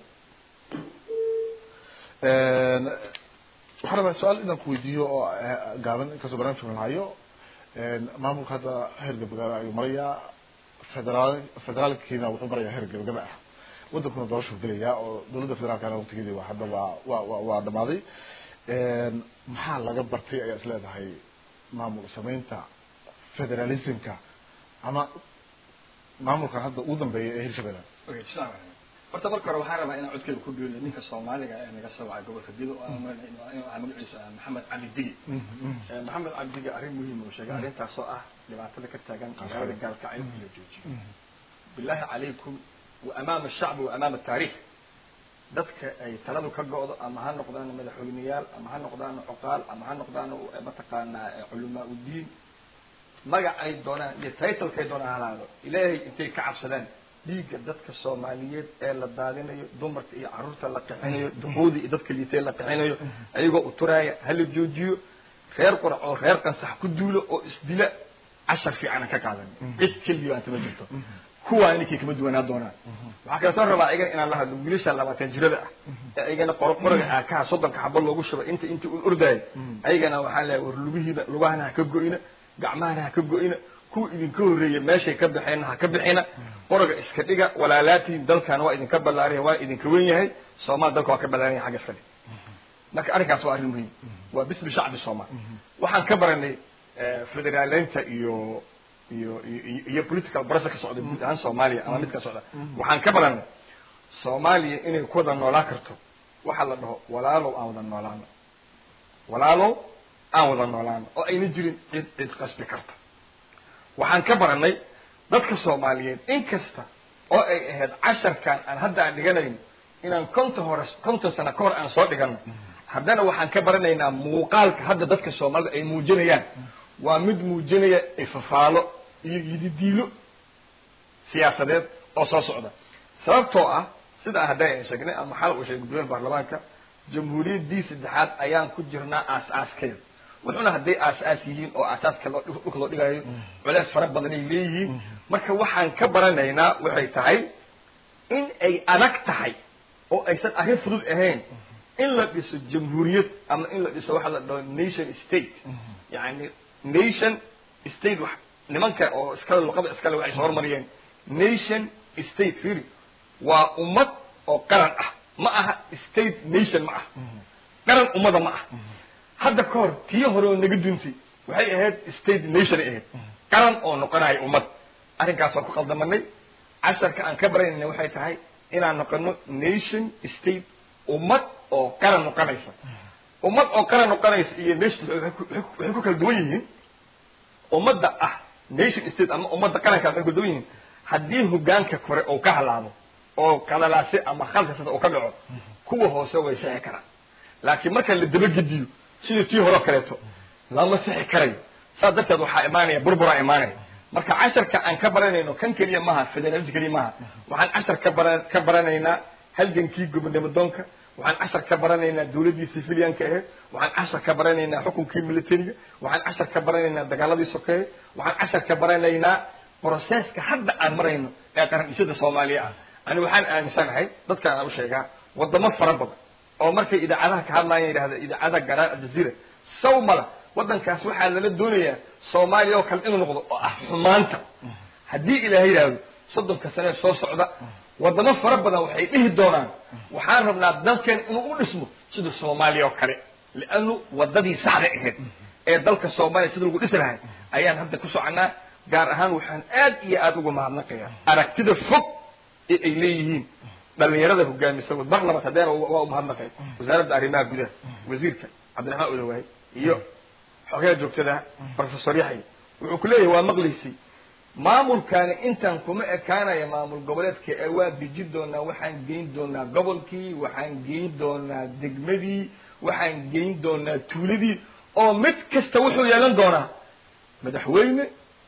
waxaan rabaa su-aal inaan ku weydiiyo oo eh, gaaban inkastoo barnaamijka la hayo maamulka hadda heer gabagaba ayuu marayaa federaal federaalkiina wuxuu marayaa heer gabagaba ah wadankuna doorashuu gelayaa oo dowladda federaalkana waqtigeedii waa hadda waa waa waa waa dhamaaday maxaa laga bartay ayaa is leedahay maamul sameynta federalismka ama maamulkan hadda ugu dambeeya ee hirshabelle Okay, salaam calaykum. horta marka hore waxaan rabaa inaan codkeyga ku geeliyo ninka soomaaliga ee naga soo wacay gobolka digo oo aan malaynayo inuu- inuu ahaa magaciisa ah maxamed cali digi Eh, maxamed cali digi arrin muhiim uu sheegay arrintaasoo ah dhibaatada ka taagan magaalada gaalkacyo in la joojiyo bilaahi calaykum wa amaama ashacbi wa amaama taariikh dadka ay taladu ka go'do ama ha noqdaan madaxweyneyaal ama ha noqdaan cuqaal ama ha noqdaan eh, mataqaanaa eh, culamaa udiin magac ay doonaan iyo titlekay doonaan halaado ilaahay intay ka cabsadaan dhiigga dadka soomaaliyeed ee la daadinayo dumarka iyo caruurta la qixinayo duquudi iyo dadka liitay la qixinayo ayagoo uturaaya hala joojiyo reer qurac oo reer qansax ku duulo oo isdila cashar fiican aan ka qaadan cid keliya anta ma jirto kuwaa ninkii kama duwanaa doonaan waxaa kale soo rabaa ayagana inaan la hadlo wiilasha labaatan jirada ah ee ayagana qoro qoriga aakaha soddonka xabo loogu shubay inta inta un ordaayo ayagana waxaan leeyahay war lugihiina lugahana ha ka go-ina gacmahana ha ka go-ina kuwa idinka horreeya meeshay ka baxeenna ha ka bixina qoriga iska dhiga walaalaatiin dalkan waa idinka ballaaraya waa idinka wen yahay soomaal dalka waa ka ballaaranya xagga iska dhig marka arrinkaas waa arrin muhiim waa bismi shacbi soomaal waxaan ka baranay federaaleynta iyo iyo iyo iyo political process ka socda guud ahaan soomaaliya ama mid ka socda waxaan ka baranay soomaaliya inay ku wada noolaan karto waxaa la dhaho walaalow aan wada noolaano walaalow aan wada noolaano oo ayna jirin cid cid qasbi karta waxaan ka baranay dadka soomaaliyeed in kasta oo ay ahayd casharkan aan hadda aan dhiganayn inaan konton hore konton sano ka hor aan soo dhigano haddana waxaan ka baranaynaa muuqaalka hadda dadka soomaalida ay muujinayaan waa mid muujinaya ifafaalo iyo yididiilo siyaasadeed oo soo socda sababtoo ah sida hadday aan sheegnay ama xal uu sheegay gudoomiyaha baarlamaanka jamhuuriyaddii saddexaad ayaan ku jirnaa aas-aaskeeda wuxuuna hadday aas-aas yihiin oo aasaaska loo dhulka loo dhigayo culeys fara badan ay leeyihiin marka waxaan ka baranaynaa waxay tahay in ay adag tahay oo aysan arrin fudud ahayn in la dhiso jamhuuriyad ama in la dhiso waxa la dhaho nation state yani nation state wax nimanka oo iskale luqada iskale waxay soo hormariyeen nation state firi waa ummad oo qaran ah ma aha state nation ma ah qaran ummada ma ah hadda ka hor tii hore oo naga duntay waxay ahayd state nation ay ahayd qaran oo noqonayo ummad arrinkaas waan ku qaldamanay casharka aan ka baranayna waxay tahay inaan noqono nation state ummad oo qaran noqonaysa ummad oo qaran noqonaysa iyo nation waxay ku kala duwan yihiin ummadda ah nation state ama ummadda qarankaas waxay ku duwan yihiin haddii hogaanka kore uu ka halaabo oo kalalaase ama khalkasada uu ka dhaco kuwa hoose way sixi karaan laakiin marka la dabagediyo sidii tii hore kaleeto lama sixi karayo saas darteed waxaa imaanaya burburaa imaanaya marka casharka aan ka baranayno kan keliya maaha federaalista keliya maaha waxaan cashar ka bara ka baranaynaa halgankii gobonimo doonka waxaan cashar ka baranaynaa dawladdii civilianka ahayd waxaan cashar ka baranaynaa xukunkii militariga waxaan cashar ka baranaynaa dagaaladii sokeeye waxaan cashar ka baranaynaa broseska hadda aan marayno ee qaran-dhisyada soomaaliya ah ani waxaan aaminsanahay dadkaan aan u sheegaa wadamo fara badan oo markay idaacadaha ka hadlayan yidhahda idaacadaha garaa aljazeera saw mala waddankaas waxaa lala doonayaa soomaaliya oo kale inuu noqdo oo ah xumaanta haddii ilaahay yidhaahdo soddonka sane soo socda wadamo fara badan waxay dhihi doonaan waxaan rabnaa dalkeen inuu u dhismo sida soomaaliya oo kale lianu wadadii saxda ahayd ee dalka soomaaliya sida lagu dhisi lahay ayaan hadda ku soconaa gaar ahaan waxaan aad iyo aada uga mahadnaqayaa aragtida fog ee ay leeyihiin dhalinyarada hogaamisa mar labaad hadeena waa umahadnaqay wasaaradda arrimaha gudaha wasiirka cabdiraxmaan odawaay iyo xogaha joogtada professor yaxya wuxuu ku leeyahay waa maqlaysay maamulkaani intaan kuma ekaanaya maamul goboleedka ee waa deji doonaa waxaan geyn doonaa gobolkii waxaan geyn doonaa degmadii waxaan geyn doonaa tuuladii oo mid kasta wuxuu yeelan doonaa madaxweyne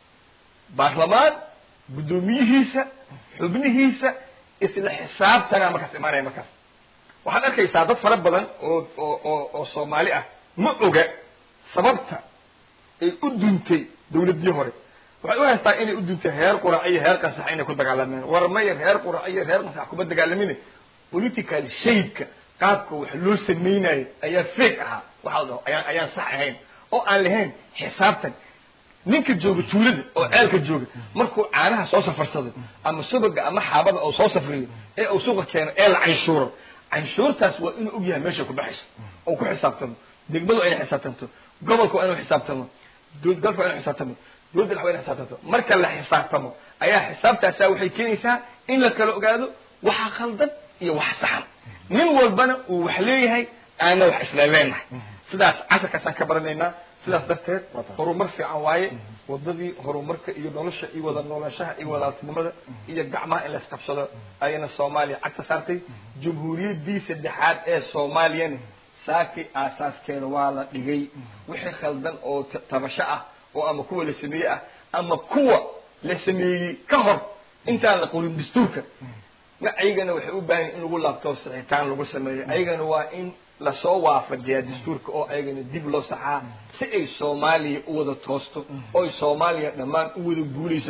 baarlamaan guddoomiyihiisa xubnihiisa isla xisaabtanaa markaas imaanaya markaas waxaad arkaysaa dad fara badan oo oo oo oo soomaali ah ma oga sababta ay u duntay dawladdii hore waxay u haystaa inay u duntay heer qurac iyo heer qansax inay ku dagaalameen war maya reer qurac iyo reer qansax kuma dagaalamin political shapeka qaabka wax loo samaynayo ayaa fake ahaa waxaa dhaho ayaan ayaan sax ahayn oo aan lahayn xisaabtan ninka jooga tuulada oo ceelka jooga markuu caanaha soo safarsado ama subaga ama xaabada oo soo safriyo ee uu suuqa keeno ee la canshuuro canshuurtaas waa inuu og yahay meeshay ku baxayso oo ku xisaabtamo degmadu waa inay xisaabtanto gobolka waa inuu xisaabtamo galka waa inuu xisaabtamo dowladda dhex waa inay xisaabtanto marka la xisaabtamo ayaa xisaabtaasaa waxay keenaysaa in la kala ogaado waxa khaldan iyo wax saxan nin walbana uu wax leeyahay aana wax isla leenahay sidaas casarkaasaan ka baranaynaa sidaas darteed horumar fiican waaye wadadii horumarka iyo nolosha iyo wada noolaanshaha iyo walaaltinimada iyo gacmaha in laisqabsado ayana soomaaliya cagta saartay jamhuuriyaddii saddexaad ee soomaaliyana saakii aasaaskeeda waa la dhigay wixii khaldan oo tabasho ah oo ama kuwa la sameeyey ah ama kuwa la sameeyey ka hor intaan la qorin dastuurka ma ayagana waxay u baahan in lagu laabto sixitaan lagu sameeyo ayagana waa in lasoo waafajiyaa dastuurka oo ayagana dib loo saxaa si ay soomaaliya u wada toosto oy soomaaliya dhammaan u wada guulaysato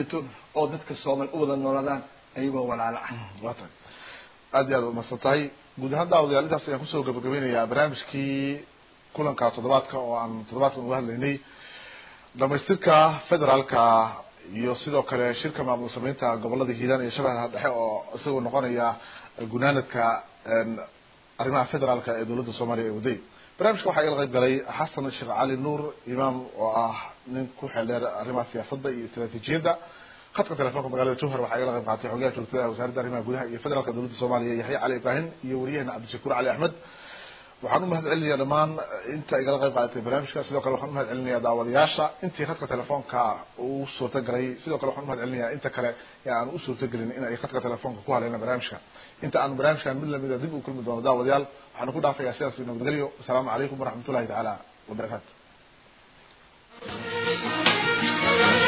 oo dadka soomal u wada noolaadaan ayagoo walaalo ah waa tahay aad iyo aad umahadsan tahay guud ahaan daawadayaal intaas ayaan kusoo gabagabeynayaa barnaamijkii kulanka toddobaadka oo aan toddobaadkan uga hadlaynay dhamaystirka federaalka iyo sidoo kale shirka maamul sameynta gobolada hiiraan iyo shabeellaha dhexe oo isagoo noqonaya gunaanadka arrimaha federaalka ee dowladda soomaaliya ee waday barnaamijka waxaa igala qayb galay xasan sheekh cali nuur imaam oo ah nin ku xeeldheer arrimaha siyaasadda iyo istaraatiijiyadda khadka telefoonka magaalada jowhar waxaa igala qayb qaatay xogayaha joogtada wasaaradda arrimaha gudaha iyo federaalka dowladda soomaaliya yaxya cali ibraahim iyo wariyahena cabdishakuur cali axmed waxaan umahad celinayaa dhammaan inta igala qayb qaadatay barnaamijka sidoo kale waxaan umahad celinayaa daawadayaasha intii khadka telefoonka uu suurta galay sidoo kale waxaan umahad celinayaa inta kale ee aan u suurta gelin in ay khadka telefoonka ku haleena barnaamijka inta aan barnaamijkan mid lamida dib u kulmi doono daawadayaal waxaan ku dhaafayaa sidaas nabadgelyo asalaamu calaykum waraxmatullahi tacaala wabarakaatu